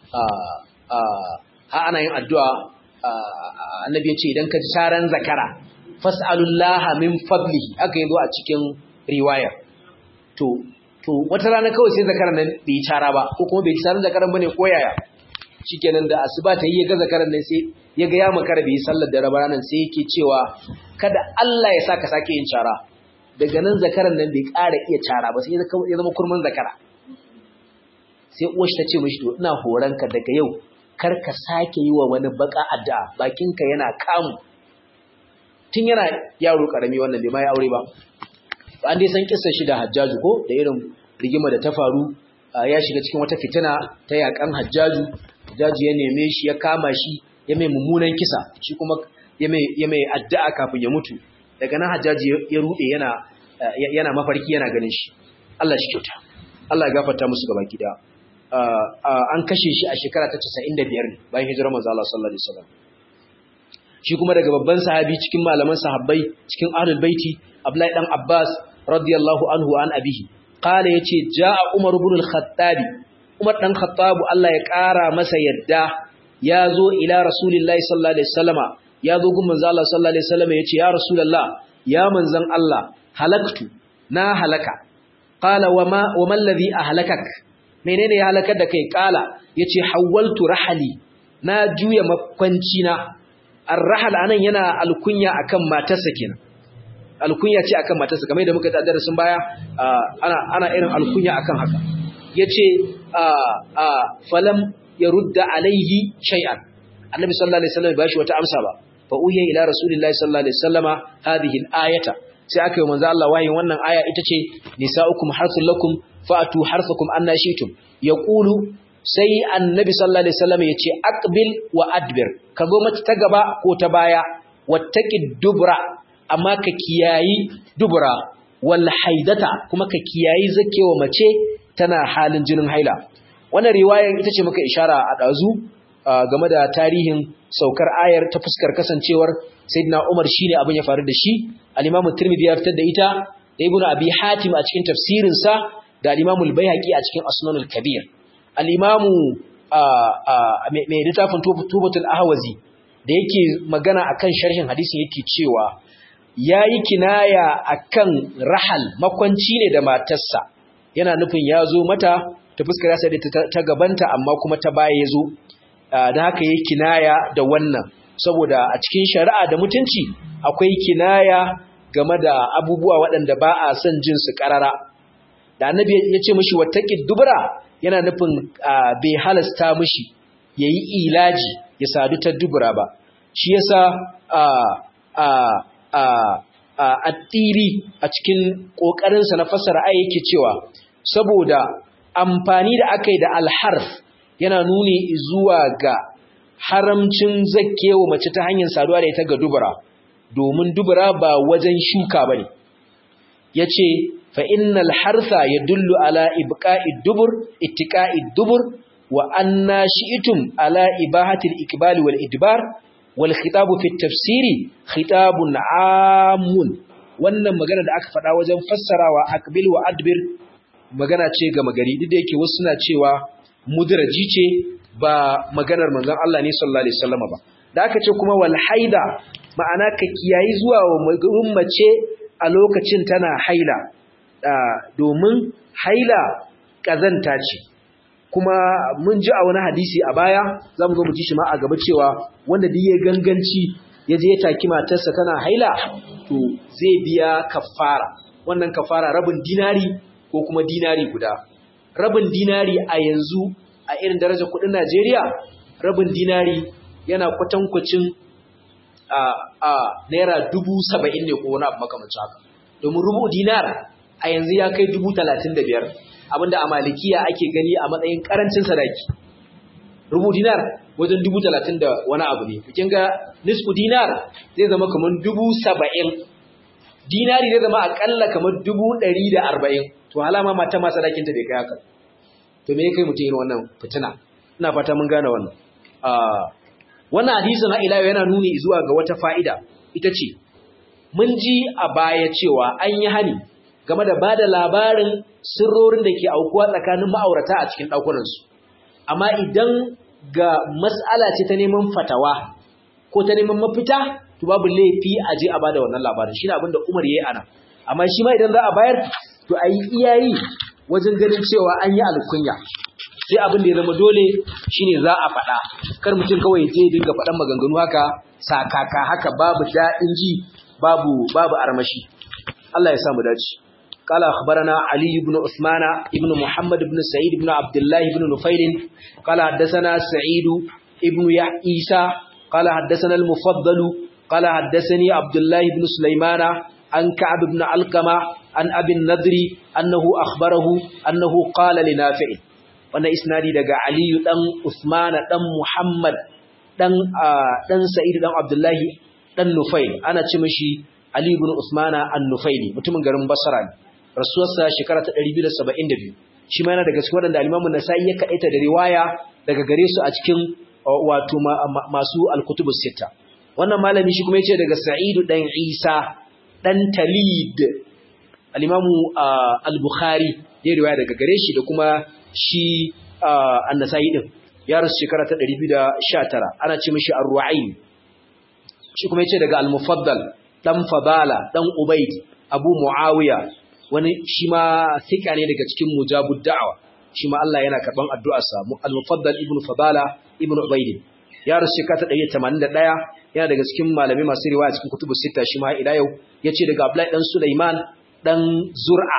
ha ana yin addu'a annabi ya ce idan ka ji sharan zakara fas'alullaha min fadlihi aka yi zo a cikin riwaya to to wata rana kawai sai zakaran nan bai cara ba ko kuma bai sharan zakaran bane ko yaya shikenan da asuba ta yi ya ga zakaran nan sai ya ga ya makara bai sallar da raba nan sai yake cewa kada Allah ya saka sake yin cara daga nan zakaran nan bai ƙara iya cara ba sai ya zama kurman zakara sai uwar ta ce mishi to ina horanka daga yau kar ka sake yi wa wani baka addu'a bakinka yana kamu tun yana yaro karami wannan bai ma ya aure ba an dai san kissar shi da Hajjaju ko da irin rigima da ta faru ya shiga cikin wata fitina ta yakan Hajjaju Hajjaju ya neme shi ya kama shi ya mai mummunan kisa shi kuma ya mai ya mai addu'a kafin ya mutu daga nan Hajjaju ya rude yana yana mafarki yana ganin shi Allah shi kyauta Allah ya gafarta musu gabaki daya an kashe shi a shekara ta 95 ne bayan hijirar manzo Allah sallallahu alaihi wasallam shi kuma daga babban sahabi cikin malaman sahabbai cikin ahlul baiti Abdullahi dan Abbas radiyallahu anhu an abihi qala yace jaa Umar ibn al-Khattab Umar dan Khattab Allah ya kara masa yadda ya zo ila Rasulillahi sallallahu alaihi wasallama ya zo gun manzo Allah sallallahu alaihi wasallama yace ya Rasulullah ya manzon Allah halaktu na halaka qala wama wama alladhi ahlakak menene ya halakar da kai kala yace hawaltu rahali na juya makwanci na arrahal anan yana alkunya akan matarsa kenan alkunya ce akan matarsa kamar da muka da darasin baya ana ana irin alkunya akan haka yace falam yarudda alaihi shay'an annabi sallallahu alaihi wasallam bashi wata amsa ba fa uhiya ila rasulillahi sallallahu alaihi wasallama hadhihi al-ayata sai aka yi manzo Allah wayin wannan aya ita ce nisaukum harthul lakum fa'atu harthakum anna shi'tum yaqulu sai annabi sallallahu alaihi wasallam yace aqbil wa adbir ka zo mata ta gaba ko ta baya wattaqi dubra amma ka kiyayi dubra wal haidata kuma ka kiyayi zakewa mace tana halin jinin haila wannan riwayar ita ce muka ishara a dazu game da tarihin saukar ayar ta fuskar kasancewar sayyidina Umar shine abin ya faru da shi al-Imam Tirmidhi ya fitar da ita da Ibn Abi Hatim a cikin tafsirin sa da al-Imam al-Baihaqi a cikin Asnan al-Kabir al-Imam mai littafin Tubatul Ahwazi da yake magana akan sharhin hadisin yake cewa yayi kinaya akan rahal makwanci ne da matarsa yana nufin ya zo mata ta fuskar yasa da ta gabanta amma kuma ta baya ya zo da haka yi kinaya da wannan saboda a cikin shari'a da mutunci akwai kinaya game da abubuwa waɗanda ba a son jin su ƙarara da annabi ya ce mishi wattaqi dubra yana nufin bai halasta mishi yayi ilaji ya sadu ta dubra ba shi yasa a a a a attiri a cikin kokarin sa na fassara ayi yake cewa saboda amfani da aka yi da alharf yana nuni zuwa ga haramcin zakkewa mace ta hanyar saduwa da ita ga dubura domin dubura ba wajen shuka bane yace fa innal hartha yadullu ala ibqa'id dubur ittiqa'id dubur wa anna shi'tum ala ibahati al-iqbal wal idbar wal khitab fi at-tafsiri khitabun 'amun wannan magana da aka faɗa wajen fassarawa aqbil wa adbir magana ce ga magari duk da yake wasu suna cewa mudraji ce ba maganar manzon Allah ne sallallahu alaihi wasallam ba da aka ce kuma wal haida ma'ana ka kiyayi zuwa wa mace a lokacin tana haila domin haila kazanta ce kuma mun ji a wani hadisi a baya zamu zo mu ji shi ma a gaba cewa wanda duk ya ganganci ya je ya taki matarsa tana haila to zai biya kafara wannan kafara rabin dinari ko kuma dinari guda rabin dinari a yanzu a irin darajar kudin Najeriya rabin dinari yana kwatankwacin a a naira dubu saba'in ne ko wani abu makamancin haka domin rubu dinar a yanzu ya kai dubu talatin da biyar abinda a malikiya ake gani a matsayin karancin sadaki rubu dinar wajen dubu talatin da wani abu ne kin ga nisfu dinar zai zama kamar dubu saba'in dinari zai zama akalla kamar dubu ɗari da arba'in to halama mata ma sadakin ta bai kai haka to me kai mutum irin wannan fitina ina fata mun gane wannan wannan hadisi na ila yana nuni zuwa ga wata fa'ida ita ce mun ji a baya cewa an yi hani game da bada labarin sirrorin da ke aukuwa tsakanin ma'aurata a cikin ɗakunansu amma idan ga mas'ala ce ta neman fatawa ko ta neman mafita to babu laifi a je a bada wannan labarin shi ne abin da umar ya yi ana amma shi ma idan za a bayar to a yi iyayi wajen ganin cewa an yi alkunya sai abin da ya zama dole shine za a faɗa kar mutum kawai je dinga faɗan maganganu haka sakaka haka babu daɗin ji babu babu armashi Allah ya sa mu dace قال أخبرنا علي بن عثمان بن محمد بن سعيد بن عبد الله بن نفيل قال حدثنا سعيد بن عيسى قال حدثنا المفضل قال حدثني عبد الله بن سليمان عن كعب بن علقمة عن أبي النضر أنه أخبره أنه قال لنافع وأن إسنادي دقى علي دن عثمان دن محمد دن, آه دن سعيد دن عبد الله دن نفيل أنا تمشي علي بن عثمان النفيلي متمن garin Basra ne rasuwarsa shekara ta 272 shi ma yana daga cikin wadanda al-Imam an-Nasa'i ya kaita da riwaya daga gare su a cikin wato masu al-kutubus sita wannan malami shi kuma yace daga Sa'id dan Isa dan Talid al-Imam al-Bukhari ya riwaya daga gare shi da kuma shi an-Nasa'i din ya rasu shekara ta 219 ana ce mishi ar-Ru'ayn shi kuma yace daga al-Mufaddal dan Fadala dan Ubayd Abu Muawiya wani shi ma thika ne daga cikin mujabud da'wa shi ma Allah yana karban addu'arsa al-Mufaddal ibn Fadala ibn Ubayd ya rasu shekara ta 181 yana daga cikin malamai masu riwaya cikin kutubu sita shi ma ila yau yace daga Abdullahi dan Sulaiman dan Zur'a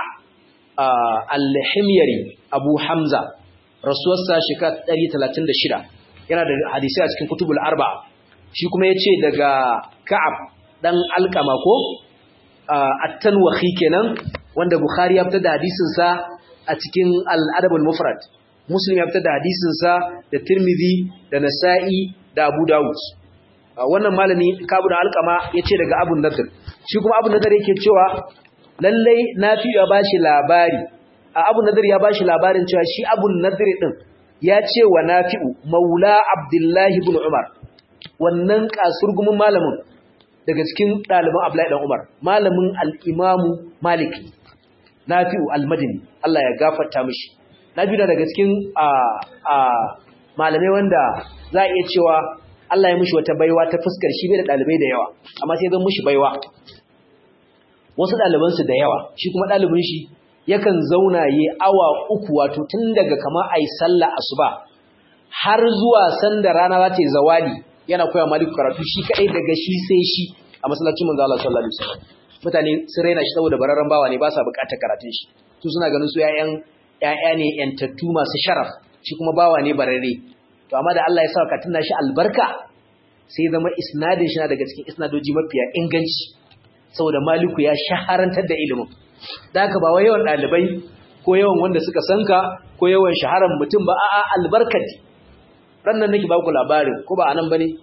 al-Himyari Abu Hamza rasuwarsa shekara 136 yana da hadisi a cikin kutubul arba shi kuma yace daga Ka'ab dan Alqama ko at-Tanwahi kenan wanda Bukhari ya fitar da hadisin sa a cikin al-Adab al-Mufrad Muslim ya fitar da hadisin sa da Tirmidhi da Nasa'i da Abu Dawud wannan malami Ka'ab dan Alqama yace daga Abu Nadr shi kuma Abu Nadr yake cewa lallai Nafi ya bashi labari a Abu Nadr ya bashi labarin cewa shi Abu Nadr din ya ce wa Nafi'u Maula Abdullahi ibn Umar wannan kasurgumin malamin daga cikin ɗaliban Abdullahi dan Umar malamin al-Imam Maliki Nafi'u al-Madini Allah ya gafarta mishi Nafi'u daga cikin a a malamai wanda za a iya cewa Allah ya mishi wata baiwa ta fuskar shi bai da ɗalibai da yawa amma sai zan mishi baiwa wasu ɗalibansu da yawa shi kuma ɗalibin shi yakan zauna yi awa uku wato tun daga kama a yi sallah asuba har zuwa sanda rana za ta yi zawali yana koya maliku karatu shi kaɗai daga shi sai shi a masallacin manzo Allah sallallahu alaihi wasallam mutane sun raina shi saboda bararren bawa ne ba sa buƙatar karatun shi su suna ganin su ƴaƴan ƴaƴa ne ƴantattu masu sharaf shi kuma bawa ne bararre to amma da Allah ya sa ka tunna shi albarka sai zama isnadin shi na daga cikin isnadoji mafiya inganci saboda maliku ya shaharantar da ilimin da haka ba wai yawan ɗalibai ko yawan wanda suka sanka ko yawan shaharar mutum ba a'a albarkati rannan nake ba ku labarin ko ba anan bane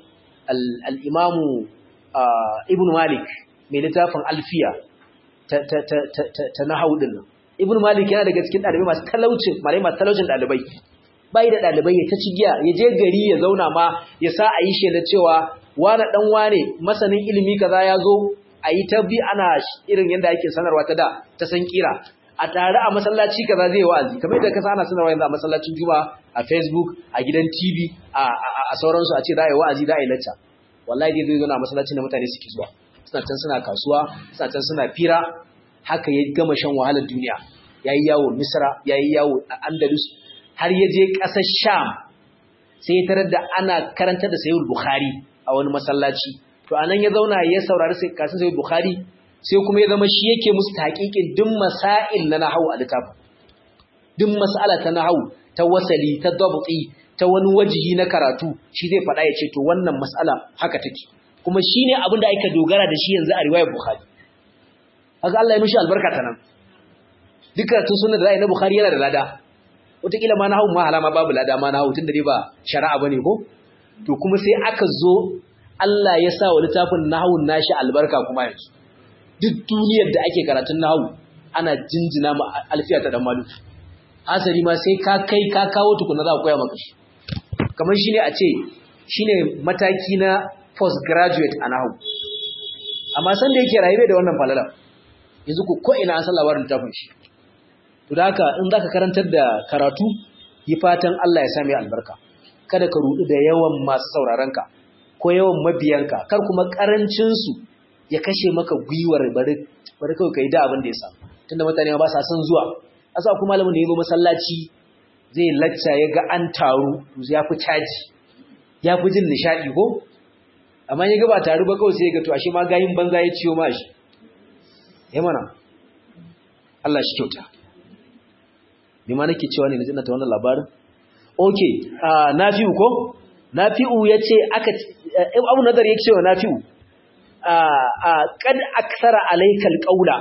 al-imamu ibn malik mai littafin alfiya ta ta ta ta ta nahwu din ibn malik yana daga cikin ɗalibai masu talaucin malai masu talaucin ɗalibai bai da ɗalibai ya ta cigiya ya je gari ya zauna ma ya sa a yi shaida cewa wane dan wane masanin ilimi kaza ya zo a yi ta bi ana irin yadda ake sanarwa ta da ta san kira a tare a masallaci kaza zai wa'azi kamar yadda ka ana sanarwa yanzu a masallacin juma'a a facebook a gidan tv a sauransu a ce za a yi wa'azi za a yi lacca wallahi dai zai zo na masallacin da mutane suke zuwa suna can suna kasuwa suna can suna fira haka ya gama shan wahalar duniya ya yi yawo misra ya yi yawo a andalus har ya je ƙasar sham sai ya tarar da ana karantar da sayyid bukhari a wani masallaci to anan ya zauna ya saurari sai kasin sai Bukhari sai kuma ya zama shi yake musu taqiqin duk masail na nahwu a littafin duk mas'ala ta nahwu ta wasali ta dabti ta wani wajihi na karatu shi zai faɗa ya ce to wannan mas'ala haka take kuma shine abin da aka dogara da shi yanzu a riwayar Bukhari haka Allah ya mishi albarka ta nan dukkan tun sunna da ra'ayi na Bukhari yana da lada wataƙila ma nahwu ma halama babu lada ma nahwu tun da dai ba shari'a bane ko to kuma sai aka zo Allah ya sa wa littafin nahawun nashi albarka kuma yanzu duk duniyar da ake karatun nahawu ana jinjina ma alfiya ta dan malu asali ma sai ka kai ka kawo tukuna za ku koya maka shi kamar shine a ce shine mataki na postgraduate a nahawu amma san da yake rayuwa da wannan falala yanzu ku ko ina an san labarin littafin shi to da haka in zaka karantar da karatu yi fatan Allah ya sa mai albarka kada ka rudu da yawan masu sauraron ka ko yawan mabiyanka kar kuma karancinsu ya kashe maka gwiwar bari bari kawai kai da abin da ya samu tunda mutane ba sa son zuwa asa kuma malamin da ya zo masallaci zai lacca ya ga an taru ya fi caji ya fi jin nishadi ko amma ya ga ba taru ba kawai sai ya ga to ashe ma gayin banza ya ciyo ma shi ya mana Allah shi kyauta me ma nake cewa ne na jinna ta wannan labarin okay uh, nafi'u ko nafi'u yace aka abu nazar yake cewa nafi'u kad aksara alaikal qaula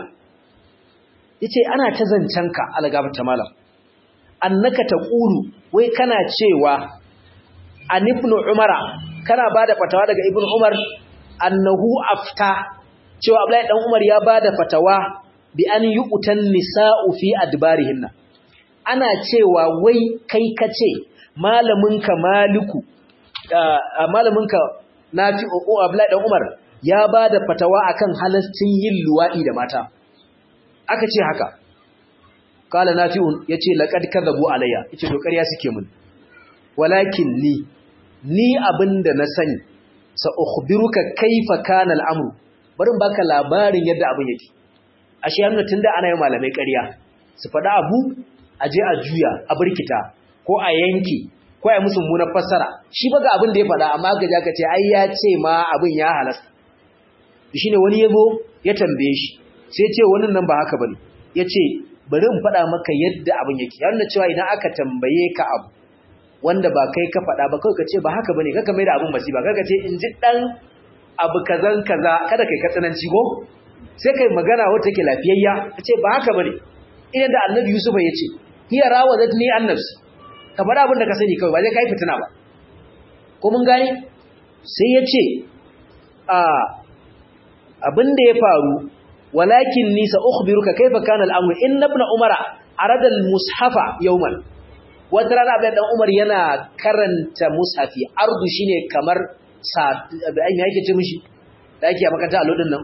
yace ana ta zancanka algabta malam annaka taqulu wai kana cewa an ibn umara kana bada fatawa daga ibn umar annahu afta cewa abdullahi dan umar ya bada fatawa bi an yuqtan nisa'u fi adbarihinna ana cewa wai kai kace malaminka maliku malaminka nafi o abdullahi dan umar ya bada fatawa akan halastin yin luwadi da mata aka ce haka kala nafi'un yace laqad kadhabu alayya yace to ƙarya suke mun walakin ni ni abinda na sani sa ukhbiruka kaifa kana al'amru bari baka labarin yadda abin yake ashe yana tunda ana yin malamai ƙarya su faɗa abu aje a juya a burkita ko a yanki ko ai musu munar fassara shi ba ga abin da ya faɗa amma ga ka ce ai ya ce ma abin ya halasta shine wani yabo ya tambaye shi sai ya ce wannan nan ba haka bane ya ce bari in faɗa maka yadda abin yake ya nuna cewa idan aka tambaye ka abu wanda ba kai ka faɗa ba kawai ka ce ba haka bane kaka mai da abin masifa kaka ce in ji ɗan abu kazan kaza kada kai katsananci go sai kai magana wata ke lafiyayya ka ce ba haka bane idan da annabi yusuf ya ce hiya rawadatni an nafsi ka faɗa abin da ka sani kawai ba zai kai fitina ba ko mun gane sai ya ce a abin da ya faru walakin ni sa ukhbiruka kaifa kana al-amr inna ibn umara arada al-mushafa yawman wata rana abin dan umar yana karanta mushafi ardu shine kamar sa ai me yake ce mishi da yake a makaranta allo din nan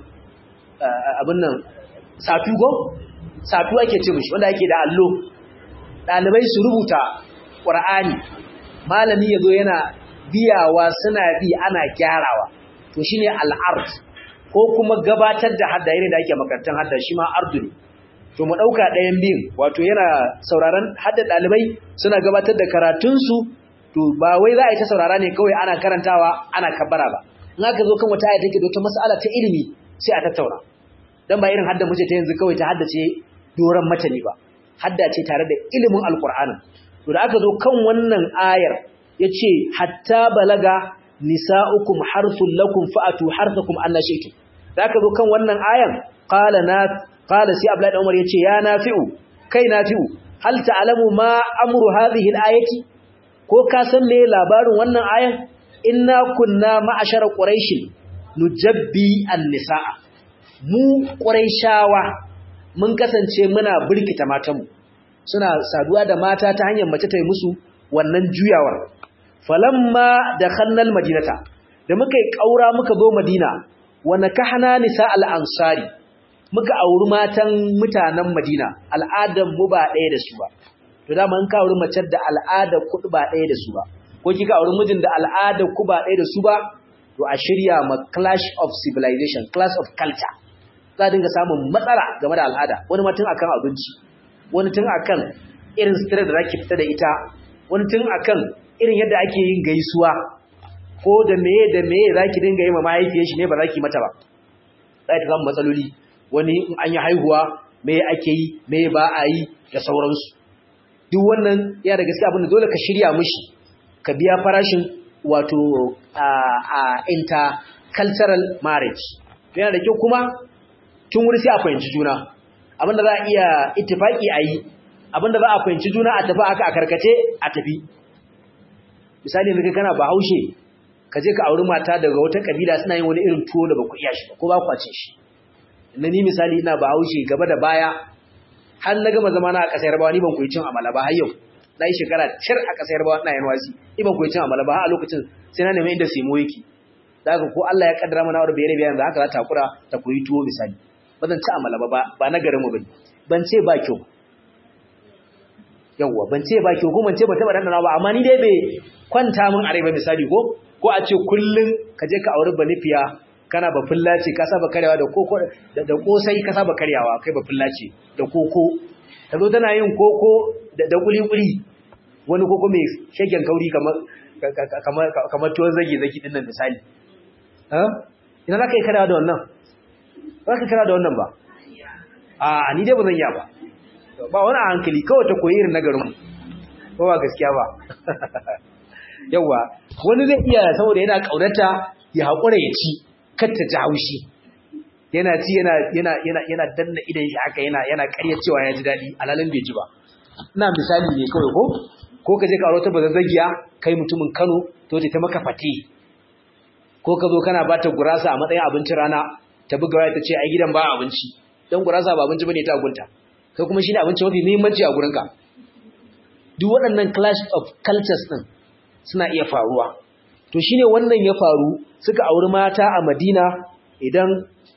abin nan safi go safi ake ce mishi wanda yake da allo dalibai su rubuta qur'ani malami yazo yana biyawa suna bi ana gyarawa to shine al-ard ko kuma gabatar da hadda irin da ake makarantar hadda shi ma ardu ne to mu dauka ɗayan biyun wato yana sauraron hadda dalibai suna gabatar da karatunsu to ba wai za a yi ta saurara ne kawai ana karantawa ana kabbara ba in aka zo kan wata aya take da wata mas'ala ta ilimi sai a tattauna dan ba irin hadda muke ta yanzu kawai ta haddace doran mata ne ba hadda ce tare da ilimin alqur'anin to da aka zo kan wannan ayar yace hatta balaga nisa'ukum harthul lakum fa'atu harthakum anna shi'tum da aka zo kan wannan ayan qala na qala sai abdullahi umar yace ya nafi'u kai nafi'u hal ta'lamu ma amru hadhihi al-ayati ko ka san me labarin wannan ayan inna kunna ma'ashara quraish nujabbi an-nisaa mu quraishawa mun kasance muna burkita matanmu suna saduwa da mata ta hanyar mace ta yi musu wannan juyawar falamma dakhalna al-madinata da muka yi kaura muka zo madina wa nakahna nisa al-ansari muka auri matan mutanen madina al'adan mu ba ɗaya da su ba to da man ka auri mace da al'ada kudu ba ɗaya da su ba ko kika auri mijin da al'ada ku ba ɗaya da su ba to a shirya ma clash of civilization clash of culture za dinga samun matsala game da al'ada wani ma tun akan abinci wani tun akan irin sutura da zaki fita da ita wani tun akan irin yadda ake yin gaisuwa ko da meye da meye zaki dinga yi ma mahaifiyar shi ne ba zaki mata ba za ta samu matsaloli wani in an yi haihuwa meye ake yi meye ba a yi da sauransu duk wannan yana da gaskiya abin da dole ka shirya mishi ka biya farashin wato a intercultural marriage yana da kyau kuma tun wuri sai a fahimci juna abinda za a iya ittifaki a yi abinda za a fahimci juna a tafi aka a karkace a tafi misali yanzu kana bahaushe ka je ka auri mata daga wata kabila suna yin wani irin tuwo da ba ku iya shi ba ko ba ku ce shi inda ni misali ina bahaushe gaba da baya har na gama zama na a ƙasar yarbawa ni ban koyi cin amala ba har yau na yi shekara cir a ƙasar yarbawa ina yin wasi ni ban koyi cin amala ba har a lokacin sai na nemi inda semo yake da haka ko Allah ya kaddara mana aure bayar bayan da haka za ta hakura ta koyi tuwo misali ba zan ci amala ba ba na garin mu bane ban ce ba kyau yawwa ban ce ba kyau ko ban ce ba taba dandana ba amma ni dai bai kwanta min a rai ba misali ko ko a ce kullun ka je ka auri banifiya kana ba fullaci ka saba karyawa da koko da kosai ka saba karyawa kai ba fullaci da koko ta zo tana yin koko da kuli-kuli wani koko mai shagen kauri kamar tuwon zage-zage din nan misali ina za ka yi karyawa da wannan ba ka karyawa da wannan ba a ni dai ba zan yi ba ba wani a hankali kawai ta koyi irin nagarin ko ba gaskiya ba yawwa wani zai iya saboda yana ƙaunata ya haƙura ya ci kar ta ji haushi yana ci yana yana yana yana danna idan shi haka yana yana ƙarya cewa ya ji daɗi alalin bai ji ba ina misali ne kawai ko ko ka je ka aure ta bazazzagiya kai mutumin Kano to ta maka fati ko ka zo kana bata gurasa a matsayin abincin rana ta buga waya ta ce ai gidan ba abinci dan gurasa ba abinci bane ta gunta kai kuma shine abinci mafi muhimmanci a gurinka duk waɗannan clash of cultures din suna iya faruwa to shine wannan ya faru suka auri mata a Madina idan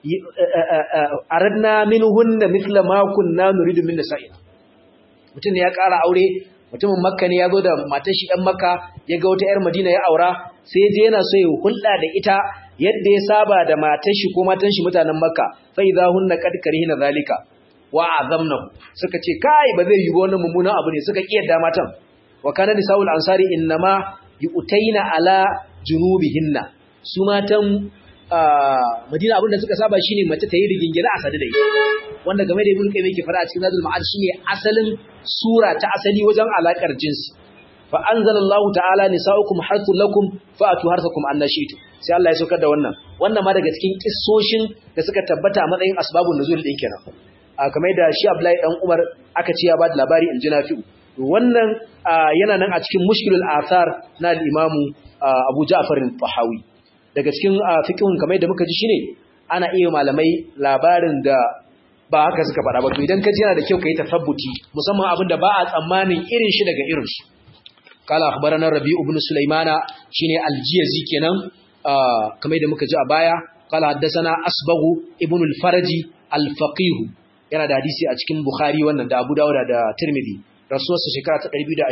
aradna minhunna mithla ma kunna nuridu min nisa'ina mutum ne ya ƙara aure mutumin makka ne ya zo da matar shi ɗan makka ya ga wata 'yar madina ya aura sai je yana so ya hulɗa da ita yadda ya saba da matar shi ko matan shi mutanen makka fa idza hunna qad karihina zalika wa azamnahu suka ce kai ba zai yi ba wannan mummunan abu ne suka kiyarda matan wa kana nisaul ansari innama yu'taina ala junubihinna su matan Madina abinda suka saba shine mace ta yi rigingina a sadu da ita wanda game da Ibn Qayyim yake fara a cikin Zadul Ma'ad shine asalin sura ta asali wajen alakar jinsi fa anzalallahu ta'ala nisaukum harthul lakum fa'atu harthakum annashitu sai Allah ya saukar da wannan wannan ma daga cikin kissoshin da suka tabbata a matsayin asbabun nuzul din kenan kamar da shi Abdullahi dan Umar aka ce ya ba da labari in ji Nafi'u wannan yana nan a cikin mushkilul athar na al-Imam Abu Ja'far al-Tahawi daga cikin fiqhun kamar da muka ji shine ana iya malamai labarin da ba haka suka faɗa ba to idan ka ji yana da kyau kai tasabbuti musamman abin da ba a tsammanin irin shi daga irin shi قال اخبرنا ربيع بن سليمان شيني الجيزي kenan kamar da muka ji a baya قال حدثنا اصبغ ابن الفرج الفقيه yana da hadisi a cikin Bukhari wannan da Abu Dawud da Tirmidhi rasuwarsa shekara ta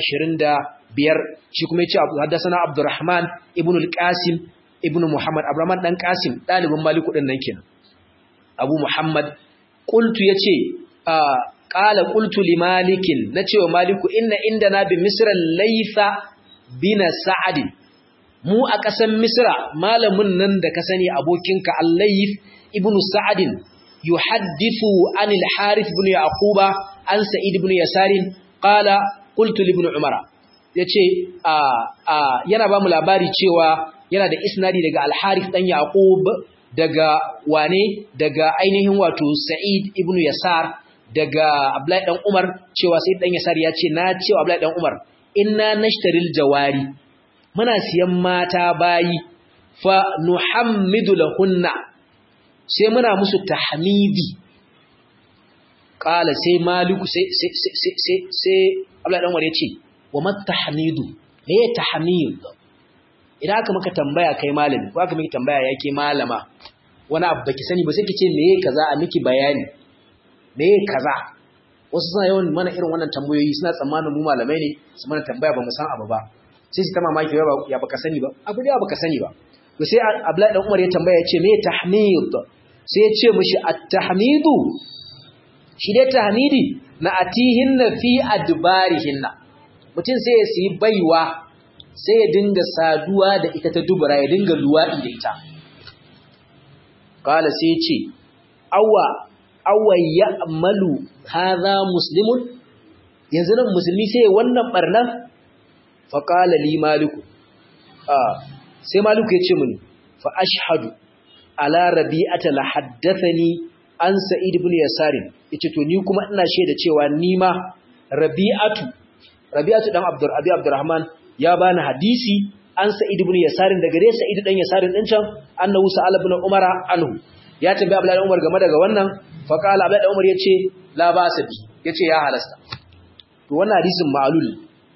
225 shi kuma yace haddathana Abdurrahman ibn al-Qasim ibn Muhammad Abdurrahman dan Qasim dalibin Maliku din nan kenan Abu Muhammad qultu yace qala qultu li malikin nace wa maliku inna indana bi misra laysa bina sa'ad mu a kasan misra malamin nan da ka sani abokinka al-layth ibnu sa'ad yuhaddithu anil harith ibn yaquba an sa'id ibn yasar qala qultu li ibn umara yace a a yana ba mu labari cewa yana da isnadi daga al-harith dan yaqub daga wane daga ainihin wato sa'id ibn yasar daga Abdullahi dan Umar cewa sai dan Yasar ya ce na cewa Abdullahi dan Umar inna nashtaril jawari muna siyan mata bayi fa nuhammidu lahunna sai muna musu tahmidi qala sai maliku sai sai sai sai sai Abdullahi dan Umar ya ce wa mat tahmidu me ya tahmid idan aka maka tambaya kai malami ko aka miki tambaya yake malama wani abu baki sani ba sai ki ce me kaza a miki bayani me kaza wasu suna yawan mana irin wannan tambayoyi suna tsammanin mu malamai ne su mana tambaya ba mu san abu ba sai su ta mamaki ya baka sani ba abu da baka sani ba to sai Abdullahi dan Umar ya tambaya ya ce me tahmid sai ya ce mishi at-tahmidu shi dai tahmidi na atihinna fi adbarihinna mutum sai ya siyi baiwa sai ya dinga saduwa da ita ta dubura ya dinga luwaɗi da ita qala sai ya ce awwa awai ya amalu haza muslimun yanzu nan musulmi sai wannan barna faƙala li maliku sai maliku ya ce mini fa ashhadu ala rabi'ata la haddathani an sa'id ibn yasarin yace to ni kuma ina shaida cewa ni ma rabi'atu rabi'atu dan abdur abi abdurrahman ya bani hadisi an sa'id ibn yasarin daga dai sa'id dan yasarin din can annahu sa'ala ibn umara anhu ya tambaye abdullahi umar game daga wannan faƙala abdullahi da umar ya ce la ba sa bi ya ce ya halasta to wannan hadisin ma'alul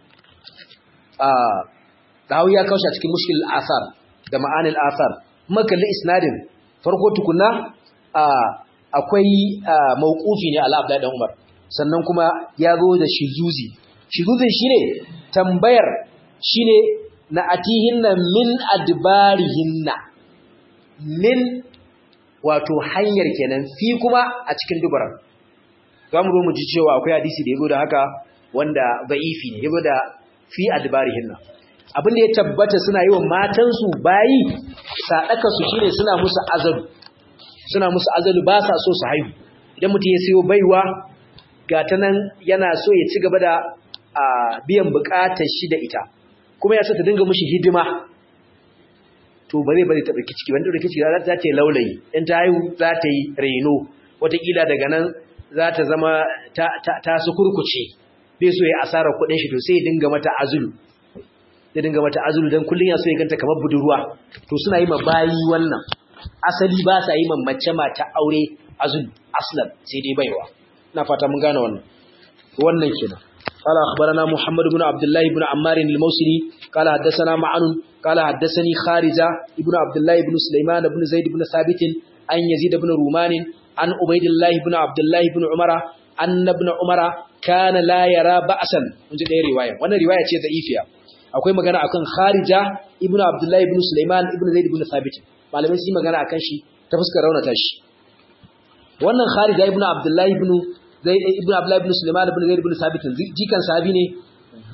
dawo ya kaushe a cikin mushkil asar da ma'anil asar makalli isnadin farko tukuna akwai mawqufi ne ala abdullahi dan umar sannan kuma ya zo da shizuzi shizuzin shine tambayar shine na atihinna min adbarihinna min wato hanyar kenan fi kuma a cikin dubaran za mu zo mu ji cewa akwai hadisi da ya zo da haka wanda ba'ifi ne ya zo da fi adbarihin nan abin da ya tabbata suna yi wa matansu bayi saɗakarsu shine suna musu azalu suna musu azalu ba sa so su haihu idan mutum ya siyo baiwa ga ta nan yana so ya ci gaba da biyan buƙatar shi da ita kuma ya so ta dinga mushi hidima to ba zai bari ta ɗauki ciki wanda ɗauki ciki za ta yi laulayi in ta haihu za ta yi reno wataƙila daga nan za ta zama ta su kurkuce bai so ya asara kuɗin shi to sai ya dinga mata azulu ya dinga mata azulu don kullum ya so ya ganta kamar budurwa to suna yi ma bayi wannan asali ba sa yi ma mace mata aure azulu aslan sai dai baiwa ina fata mun gane wannan wannan kenan قال أخبرنا محمد بن عبد الله بن عمار الموسلي قال حدثنا معن قال حدثني خارجة ابن عبد الله بن سليمان بن زيد بن ثابت عن يزيد بن رومان عن عبيد الله بن عبد الله بن عمر أن ابن عمر كان لا يرى بأسا ونجد أي رواية وانا رواية ضعيفة akwai magana akan Kharija ibn Abdullah ibn Sulaiman ibn Zaid ibn Thabit malamai sun magana akan shi ta fuskar raunata shi wannan Kharija ibn Abdullah ibn Zaid ibn Abdullah ibn Sulaiman ibn Zaid ibn Thabit jikan sahabi ne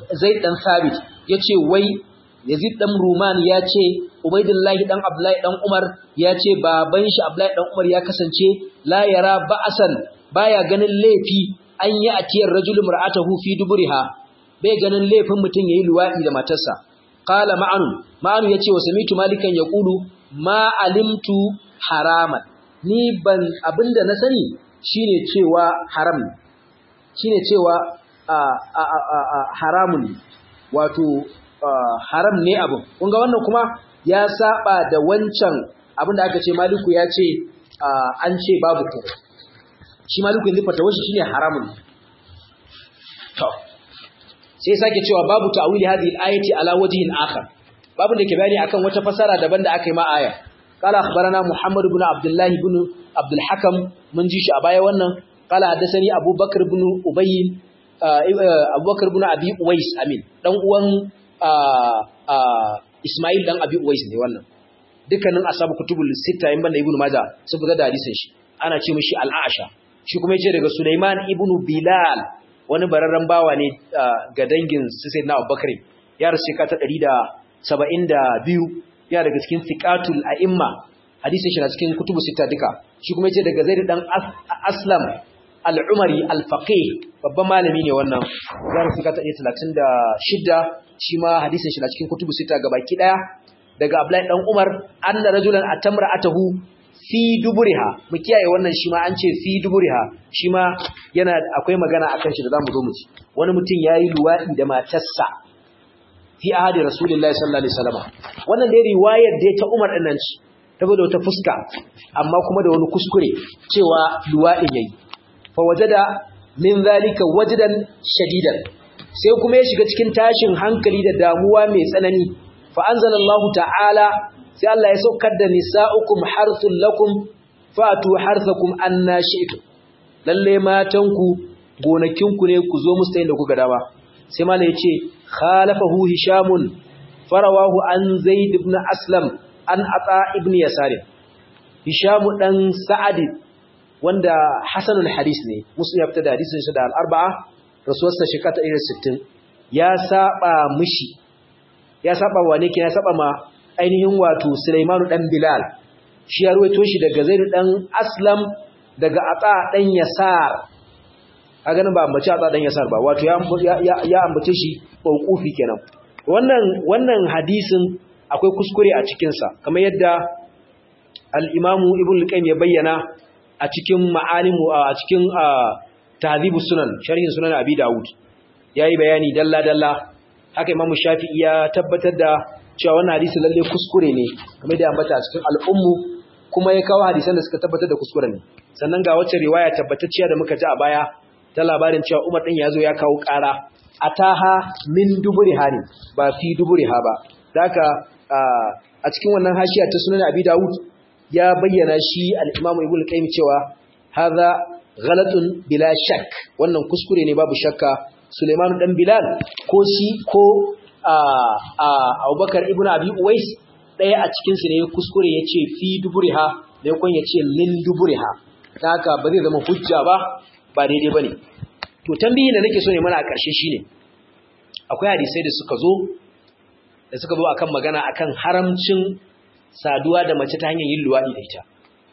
zaid dan sabit yace wai yazid dan ruman yace ubaidullahi dan abdullahi dan umar yace baban shi abdullahi dan umar ya kasance la yara ba'asan baya ganin laifi an yi atiyar rajul mar'atahu fi duburiha bai ganin laifin mutum yayi luwadi da matarsa qala ma'anu ma'anu yace wa samitu malikan yaqulu ma alimtu haraman ni ban abinda na sani shine cewa haram shine cewa haramun wato haram ne abin kun ga wannan kuma ya saba da wancan abinda aka ce maliku ya ce an ce babu ko shi maliku yanzu fata wasu shine haramun to sai sake cewa babu ta'wili hadhihi al-ayati ala wajhin akhar babu da ke bayani akan wata fasara daban da aka yi ma aya qala akhbarana muhammad ibn abdullah ibn abdul hakam mun ji shi a baya wannan qala hadathani abubakar ibn ubay abubakar ibn abi uwais amin dan uwan ismail dan abi uwais ne wannan dukkanin asabu kutubul sita in banda ibn majah sun fitar da hadisin shi ana ce mishi al-aisha shi kuma yace daga sulaiman ibn bilal wani bararren bawa ne ga dangin sayyidina abubakar ya rasu ka ta 172 ya daga cikin fiqatul a'imma hadisin shi na cikin kutubu sita duka shi kuma yace daga zaid dan aslam al-umari al-faqih babban malami ne wannan ya rasu ka ta 36 shi ma hadisin shi na cikin kutubu sita gabaki daya daga abdullahi dan umar anna rajulan atamra atahu fi duburiha mu kiyaye wannan shi ma an ce fi duburiha shi ma yana akwai magana akan shi da zamu zo mu ci wani mutum yayi luwadi da matarsa fi ahadi rasulullahi sallallahu alaihi wasallam wannan dai riwayar da ta Umar din nan ci saboda wata fuska amma kuma da wani kuskure cewa luwadin yayi fa wajada min zalika wajdan shadidan sai kuma ya shiga cikin tashin hankali da damuwa mai tsanani fa anzalallahu ta'ala sai Allah ya saukar da nisa'ukum harthul lakum fatu harthakum anna shi'tum lalle matanku gonakinku ne ku zo musu da kuka dama sai malai yace khalafahu hishamun farawahu an zaid ibn aslam an ata ibn yasar hishamu dan sa'ad wanda hasanul hadis ne muslim ya fita da hadisin shi da al-arba'a rasuwarsa shekara 60 ya saba mishi ya saba wane ke ya saba ma ainihin wato Sulaimanu dan Bilal shi ya ruwaito shi daga Zaid dan Aslam daga Ata dan Yasar kaga nan ba ambaci Ata dan Yasar ba wato ya ya ambace shi mauqufi kenan wannan wannan hadisin akwai kuskure a cikin sa kamar yadda al-Imam Ibn al-Qayyim ya bayyana a cikin ma'alimu a cikin Tahdhibus Sunan sharhin Sunan Abi Dawud yayi bayani dalla dalla haka Imam Shafi'i ya tabbatar da cewa wannan hadisi lalle kuskure ne kamar da ambata a cikin al'ummu kuma ya kawo hadisan da suka tabbatar da kuskure ne sannan ga wacce riwaya tabbatacciya da muka ji a baya ta labarin cewa Umar din yazo ya kawo ƙara ataha min duburiha ne ba fi duburiha ba haka a cikin wannan hashiya ta sunan Abi Dawud ya bayyana shi al-Imam Ibn Qayyim cewa hadha ghalatun bila shak wannan kuskure ne babu shakka Suleiman dan Bilal ko shi ko Abubakar ibn Abi Uwais ɗaya a cikin su ne kuskure yace fi duburiha da yakon yace lin duburiha ta haka ba zai zama hujja ba ba daidai bane to tambayin da nake so ne mana a ƙarshe shine akwai hadisai da suka zo da suka zo akan magana akan haramcin saduwa da mace ta hanyar yin luwadi da ita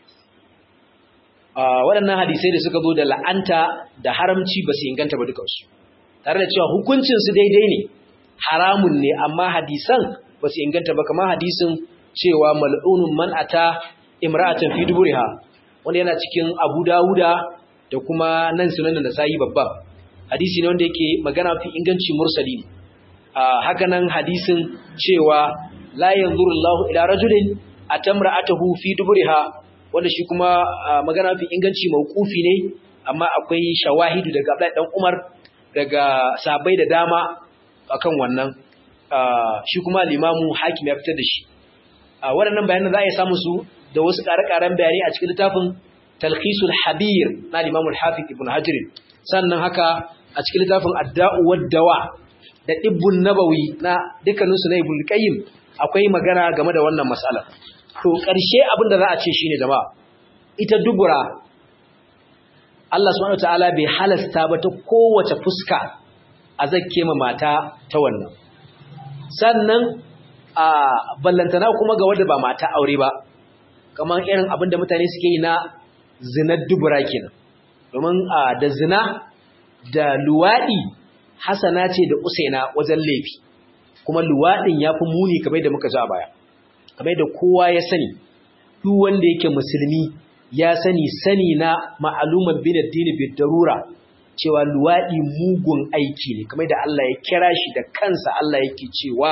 waɗannan hadisai da suka zo da la'anta da haramci ba su inganta ba dukansu tare da cewa hukuncinsu daidai ne haramun ne amma hadisan ba su inganta ba kamar hadisin cewa mal'unun man ata imra'atan fi duburiha wanda yana cikin Abu Dawuda da kuma nan sunan da sai babba hadisi ne wanda yake magana fi inganci mursali ne haka nan hadisin cewa la yanzuru Allahu ila rajulin atamra'atahu fi duburiha wanda shi kuma magana fi inganci mauqufi ne amma akwai shawahidu daga Abdullahi dan Umar daga sabai da dama akan wannan shi kuma limamu hakim ya fitar da shi waɗannan bayanan za a yi samun su da wasu ƙare-ƙaren bayani a cikin littafin talhisul habir na limamu hafiz ibn hajar sannan haka a cikin littafin adda'u waddawa da ibbun nabawi na dukkaninsu na ibn qayyim akwai magana game da wannan mas'ala to ƙarshe abin da za a ce shine jama'a ita dubura Allah subhanahu wataala bai halasta ba ta kowace fuska a zakke ma mata ta wannan sannan a ballantana kuma ga wadda ba mata aure ba kamar irin abin da mutane suke yi na zinar dubura kenan domin da zina da luwaɗi hasana ce da usaina wajen laifi kuma luwaɗin ya fi muni kamar da muka ji a baya kamar da kowa ya sani duk wanda yake musulmi ya sani sani na ma'aluman bin addini bi darura cewa luwaɗi mugun aiki ne kamar da Allah ya kira shi da kansa Allah yake cewa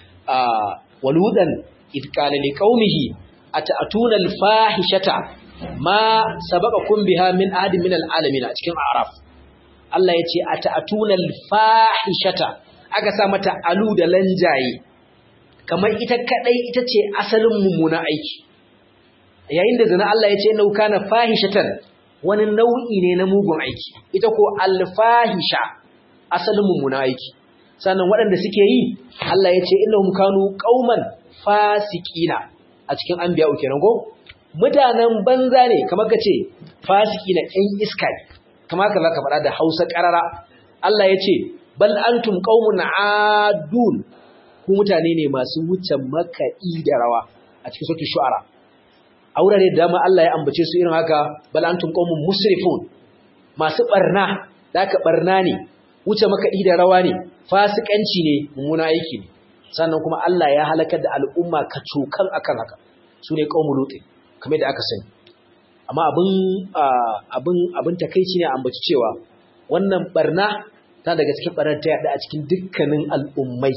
waludan idqala liqaumihi ata'tuna al-fahishata ma sabaqakum biha min ahadin min al-alamin a cikin a'raf Allah yace ata'tuna al-fahishata aka sa mata alu da lanjaye kamar ita kadai ita ce asalin mummuna aiki yayin da zina Allah yace innahu kana fahishatan wani nau'i ne na mugun aiki ita ko al-fahisha asalin mummuna aiki sannan waɗanda suke yi Allah yace innahum kanu qauman fasiqina a cikin anbiya kenan go mutanen banza ne kamar ka ce fasiki na ɗan iska ne kamar ka za ka faɗa da hausa ƙarara Allah ya ce bal antum qaumun adun ku mutane ne masu wuce makaɗi da rawa a cikin sautin shu'ara a wurare da dama Allah ya ambace su irin haka bal antum qaumun musrifun masu barna da aka barna ne wuce makaɗi da rawa ne fasikanci ne mummuna aiki ne sannan kuma Allah ya halakar da al'umma kacokan akan haka su ne qaumul lutin kamar da aka sani amma abin abin abin takeici ne ambaci cewa wannan barna ta daga cikin barar ta yada a cikin dukkanin al'ummai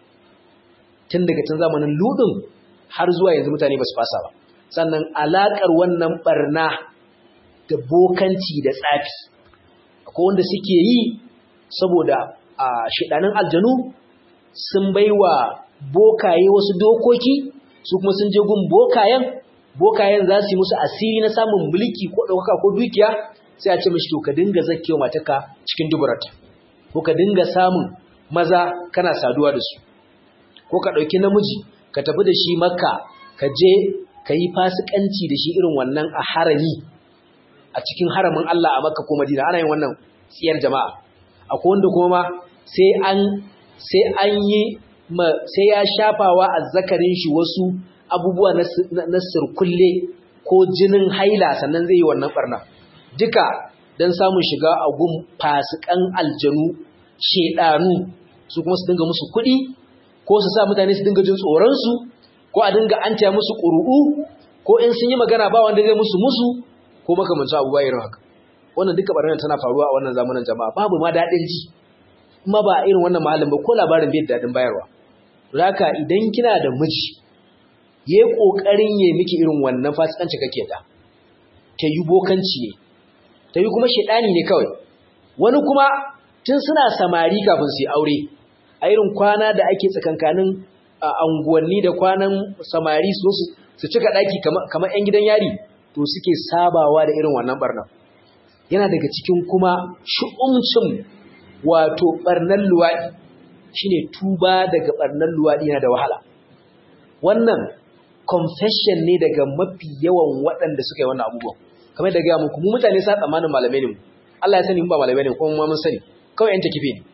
tun daga tun zamanin ludin har zuwa yanzu mutane ba su fasa ba sannan alakar wannan barna da bokanci da tsafi akwai wanda suke yi saboda a shidanin aljanu sun baiwa bokaye wasu dokoki su kuma sun je gun bokayen bokayen za su yi musu asiri na samun mulki ko ɗaukaka ko dukiya sai a ce mashi to ka dinga zakkewa mataka cikin duburata ko ka dinga samun maza kana saduwa da su ko ka ɗauki namiji ka tafi da shi makka ka je ka yi fasikanci da shi irin wannan a harami a cikin haramin Allah a makka ko madina ana yin wannan tsiyar jama'a akwai wanda kuma sai an sai an yi sai ya shafawa a zakarin shi wasu abubuwa na sirkulle ko jinin haila sannan zai yi wannan barna duka don samun shiga a gun fasikan aljanu shedanu su kuma su dinga musu kuɗi ko su sa mutane su dinga jin tsoronsu ko a dinga an taya musu ƙuru'u ko in sun yi magana ba wanda zai musu musu ko makamancin abubuwa irin haka wannan duka barna tana faruwa a wannan zamanin jama'a babu ma daɗin ji kuma ba irin wannan mahallin ba ko labarin bai daɗin bayarwa Raka idan kina da miji ya yi ƙoƙarin ya miki irin wannan fasikanci kake ta, ta yi bokanci ne, ta yi kuma shaɗani ne kawai. Wani kuma tun suna samari kafin su yi aure, a irin kwana da ake tsakankanin anguwanni da kwanan samari su su cika ɗaki kamar ‘yan gidan yari, to suke sabawa da irin wannan ɓarnar. Yana daga cikin kuma shu'umcin wato ɓarnar luwaɗi. shine tuba daga barnan luwadi yana da wahala wannan confession ne daga mafi yawan waɗanda suka yi wannan abubuwan kamar da ga muku mu mutane sa tsammanin malamai ne mu Allah ya sani mu ba malamai ne kuma mun sani kawai yan takife ne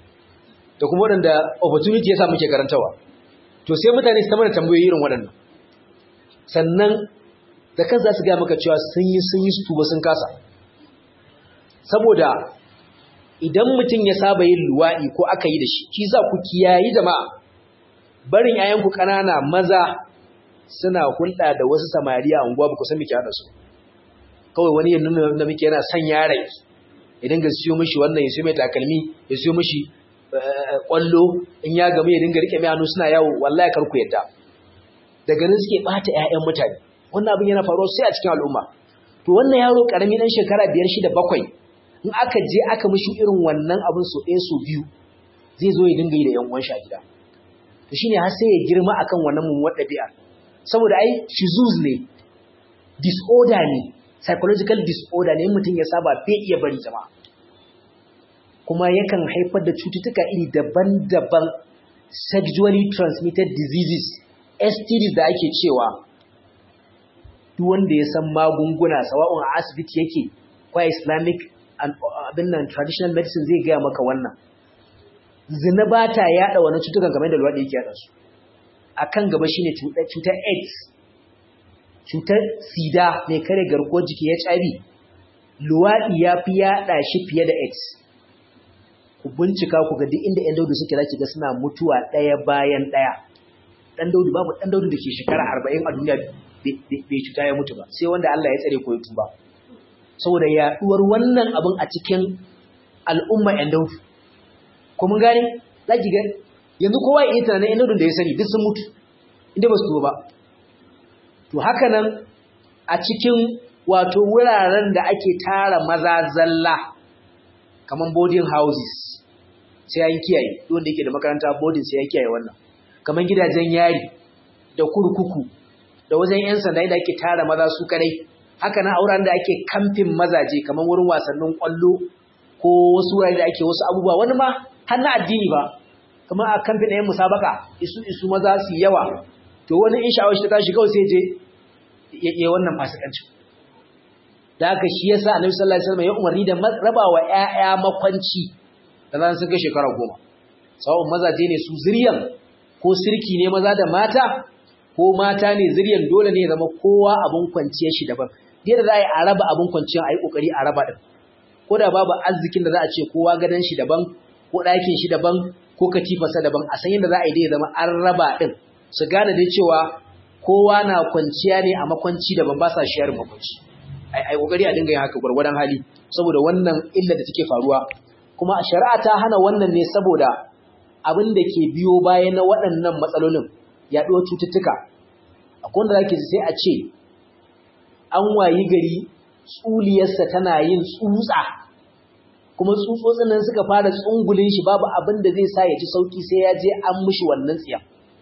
da kuma waɗanda opportunity ya sa muke karantawa to sai mutane su ta mana tambayoyi irin waɗannan sannan da kan za su gaya maka cewa sun yi sun yi su tuba sun kasa saboda idan mutum ya saba yin luwaɗi ko aka yi da shi shi za ku kiyayi jama'a barin yayanku ƙanana maza suna hulɗa da wasu samari a unguwa ba ku san muke haɗa su kawai wani yin nuna da muke yana son yaron ya dinga siyo mishi wannan ya siyo mai takalmi ya siyo mishi ƙwallo in ya gamu ya dinga riƙe mai hannu suna yawo wallahi kar ku yadda daga nan suke ɓata 'ya'yan mutane wannan abin yana faruwa sai a cikin al'umma to wannan yaro ƙarami ɗan shekara biyar shida bakwai in aka je aka mishi irin wannan abin so ɗaya so biyu zai zo ya dinga yi da ‘yan uwan shi a gida to shine har sai ya girma akan wannan mummuwar ɗabi'a saboda ai shizuz ne disorder ne psychological disorder ne mutum ya saba bai iya bari jama'a kuma yakan haifar da cututtuka iri daban-daban sexually transmitted diseases STDs da ake cewa duk wanda ya san magunguna sawa'un a asibiti yake ko islamic abin nan traditional medicine zai gaya maka wannan zina ba ta yaɗa wani cutukan kamar da luwaɗi yake yaɗa su a kan gaba shine cutar aids cutar sida mai kare garkuwar jiki hiv luwaɗi ya fi yaɗa shi fiye da aids ku bincika ku ga duk inda 'yan daudu suke zaki ga suna mutuwa ɗaya bayan ɗaya ɗan daudu babu ɗan daudu da ke shekara arba'in a duniya bai cuta ya mutu ba sai wanda Allah ya tsare ko ya tuba saboda yaɗuwar wannan abin a cikin al'umma 'yan daudu ko mun gane zaki ga yanzu kowa ya yi tunanin 'yan daudun da ya sani duk sun mutu inda ba su tuba ba to haka nan a cikin wato wuraren da ake tara maza zalla kaman boarding houses sai an kiyaye wanda yake da makaranta boarding sai ya kiyaye wannan kaman gidajen yari da kurkuku da wajen yan sanda da ake tara maza su kadai haka nan auren da ake kamfin mazaje kaman wurin wasannin kwallo ko wasu wurare da ake wasu abubuwa wani ma har na addini ba kamar a kamfin ɗayan musabaka isu isu maza su yawa to wani in sha'awar shi ta tashi kawai sai je ya yi wannan fasikancin da haka shi yasa annabi sallallahu alaihi wasallam ya umarni da raba wa ƴaƴa makwanci da zan sun kai shekara goma sawun mazaje ne su zuriyan ko sirki ne maza da mata ko mata ne zuriyan dole ne ya zama kowa abun kwanciyar shi daban da za a yi a raba abun kwanciyar a yi kokari a raba din ko da babu arzikin da za a ce kowa gadon shi daban ko ɗakin shi daban ko katifarsa daban a san yadda za a yi dai ya zama an raba din su gane dai cewa kowa na kwanciya ne a makwanci daban ba sa shayar makwanci ai kokari a dinga yin haka gwargwadon hali saboda wannan illa da take faruwa kuma shari'a ta hana wannan ne saboda abin da ke biyo baya na waɗannan matsalolin yaɗuwar cututtuka akwai wanda zaki sai a ce an wayi gari tsuliyarsa tana yin tsutsa kuma tsutsotsin nan suka fara tsungulin shi babu abin da zai sa ya ji sauki sai ya je an mishi wannan tsiya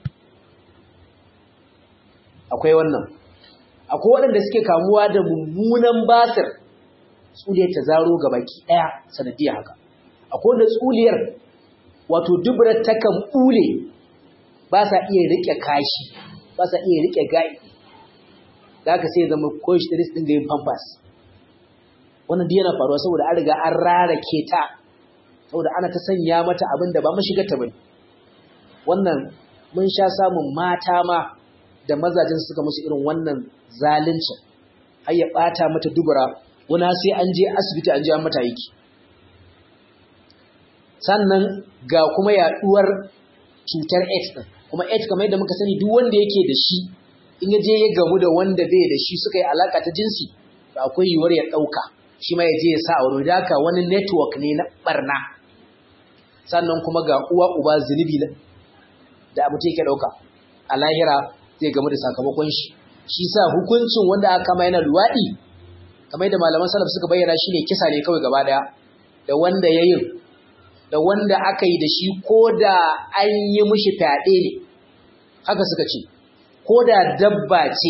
akwai wannan akwai waɗanda suke kamuwa da mummunan basir tsuliyar ta zaro ga baki ɗaya sanadiyar haka akwai wanda tsuliyar wato dubrar takan ɓule ba sa iya riƙe kashi ba sa iya riƙe gai da aka sai zama koyish da ɗin da yin pampas wannan duk yana faruwa saboda an riga an rarake ta saboda ana ta sanya mata abin da ba mashigar ta bane wannan mun sha samun mata ma da mazajen suka musu irin wannan zaluncin har ya bata mata dubura wani sai an je asibiti an je an mata yiki sannan ga kuma yaduwar cutar AIDS din kuma AIDS kamar yadda muka sani duk wanda yake da shi in ya je ya gamu da wanda bai da shi suka yi alaka ta jinsi to akwai yiwuwar ya dauka shi ma ya je ya sa a wani daka wani network ne na barna sannan kuma ga uwa uba zunubi da abu yake dauka a lahira zai gamu da sakamakon shi shi sa hukuncin wanda aka kama yana luwaɗi kamar da malaman salaf suka bayyana shi ne kisa ne kawai gaba daya da wanda ya yin da wanda aka yi da shi ko da an yi mishi fyaɗe ne haka suka ce ko da dabba ce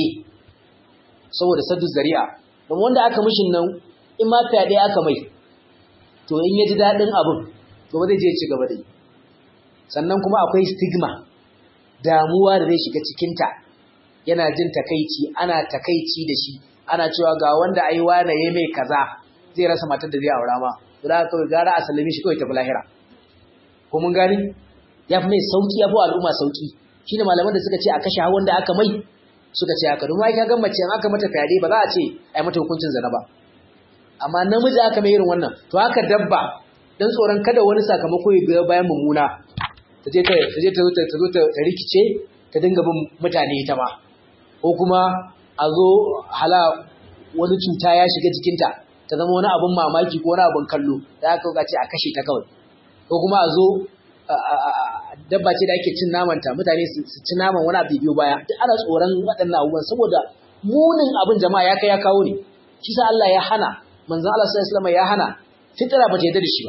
saboda saddu zari'a don wanda aka mishi nan in ma fyaɗe aka mai to in ya ji daɗin abin to ba zai je ci gaba da yi sannan kuma akwai stigma damuwa da zai shiga cikinta yana jin takaici ana takaici da shi ana cewa ga wanda ai wane ya mai kaza zai rasa matar da zai aura ma to da kawai gara a sallame shi kawai tafi lahira ko mun gani ya fi mai sauki ya fi al'umma sauki shine malaman da suka ce a kashe wanda aka mai suka ce haka domin ai ga mace in aka mata fyaɗe ba za a ce ai mata hukuncin zina ba amma namiji aka mai irin wannan to haka dabba dan tsoron kada wani sakamako ya biyo bayan mummuna ta je ta zo ta rikice ta dinga bin mutane ita ma ko kuma a zo hala wani cuta ya shiga jikinta ta zama wani abin mamaki ko wani abin kallo da aka ce a kashe ta kawai ko kuma a zo dabba ce da ake cin namanta mutane su ci naman wani abu biyu baya duk ana tsoron waɗannan abubuwan saboda munin abin jama'a ya kai ya kawo ne shi sa Allah ya hana manzon Allah sallallahu alaihi ya hana fitira ba ta yarda da shi ba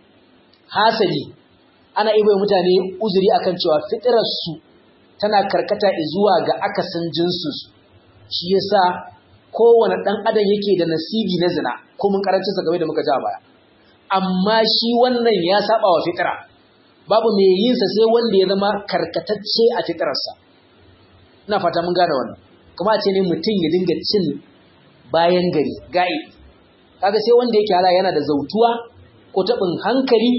hasali ana ibai mutane uzuri akan cewa fitirar su tana karkata zuwa ga akasin jinsu shi yasa kowane dan adam yake da nasibi na zina ko mun karancin sa game da muka ja baya amma shi wannan ya saba wa fitira babu mai yin sa sai wanda ya zama karkatacce a fitirarsa ina fata mun gane wannan kuma a ce ne mutum ya dinga cin bayan gari gai kaga sai wanda yake hala yana da zautuwa ko tabin hankali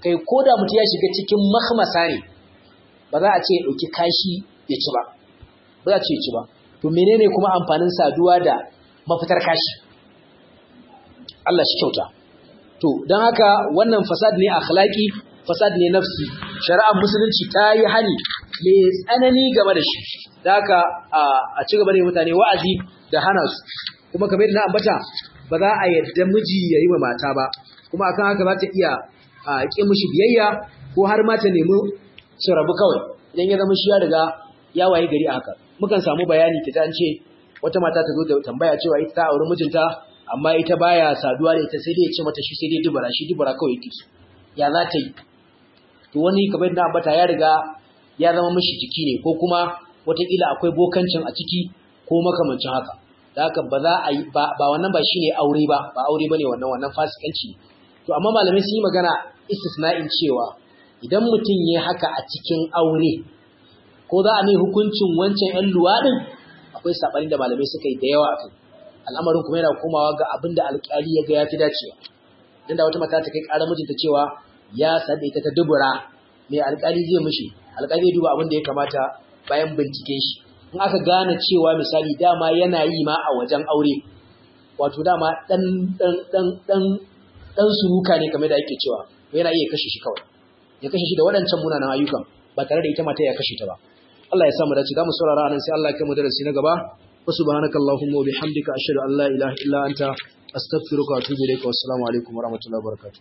kai ko da mutum ya shiga cikin mahmasa ne ba za a ce ya ɗauki kashi ya ci ba ba za a ce ya ci ba to menene kuma amfanin saduwa da mafitar kashi Allah shi kyauta to don haka wannan fasad ne akhlaqi fasad ne nafsi shari'ar musulunci ta yi hani mai tsanani game da shi da haka a ci gaba da mutane wa'azi da hana su kuma kamar yadda na ambata ba za a yadda miji ya yi wa mata ba kuma akan haka za ta iya ƙi mishi biyayya ko har ma ta nemi su rabu kawai idan ya zama shi ya riga ya waye gari a haka mukan samu bayani ta an ce wata mata ta zo da tambaya cewa ita ta auri mijinta amma ita baya saduwa da ita sai dai ya ce mata shi sai dai dubara shi dubara kawai yake so ya za ta yi to wani kamar yadda ambata ya riga ya zama mishi jiki ne ko kuma wataƙila akwai bokancin a ciki ko makamancin haka da haka ba za a yi ba wannan ba shine aure ba ba aure bane wannan wannan fasikanci to amma malamai sun yi magana istisna'in cewa idan mutum ya haka a cikin aure ko za a mai hukuncin wancan 'yan luwaɗin akwai saɓani da malamai suka yi da yawa a kai al'amarin kuma yana komawa ga abin da alƙali ya ga ya fi dacewa dan da wata mata ta kai ƙarar mijinta cewa ya sanda ita ta dubura mai alƙali zai mishi alƙali zai duba abin da ya kamata bayan binciken shi in aka gane cewa misali dama yana yi ma a wajen aure wato dama dan dan dan dan dan suruka ne kamar da ake cewa yana iya kashe shi kawai ya kashe shi da waɗancan munanan ayyukan ba tare da ita mata ya kashe ta ba Allah ya samu dace zamu saurara anan sai Allah ya kai mu darasi na gaba wa subhanakallahumma wa bihamdika ashhadu an la ilaha illa anta astaghfiruka wa atubu ilaik wa assalamu alaikum wa rahmatullahi wa barakatuh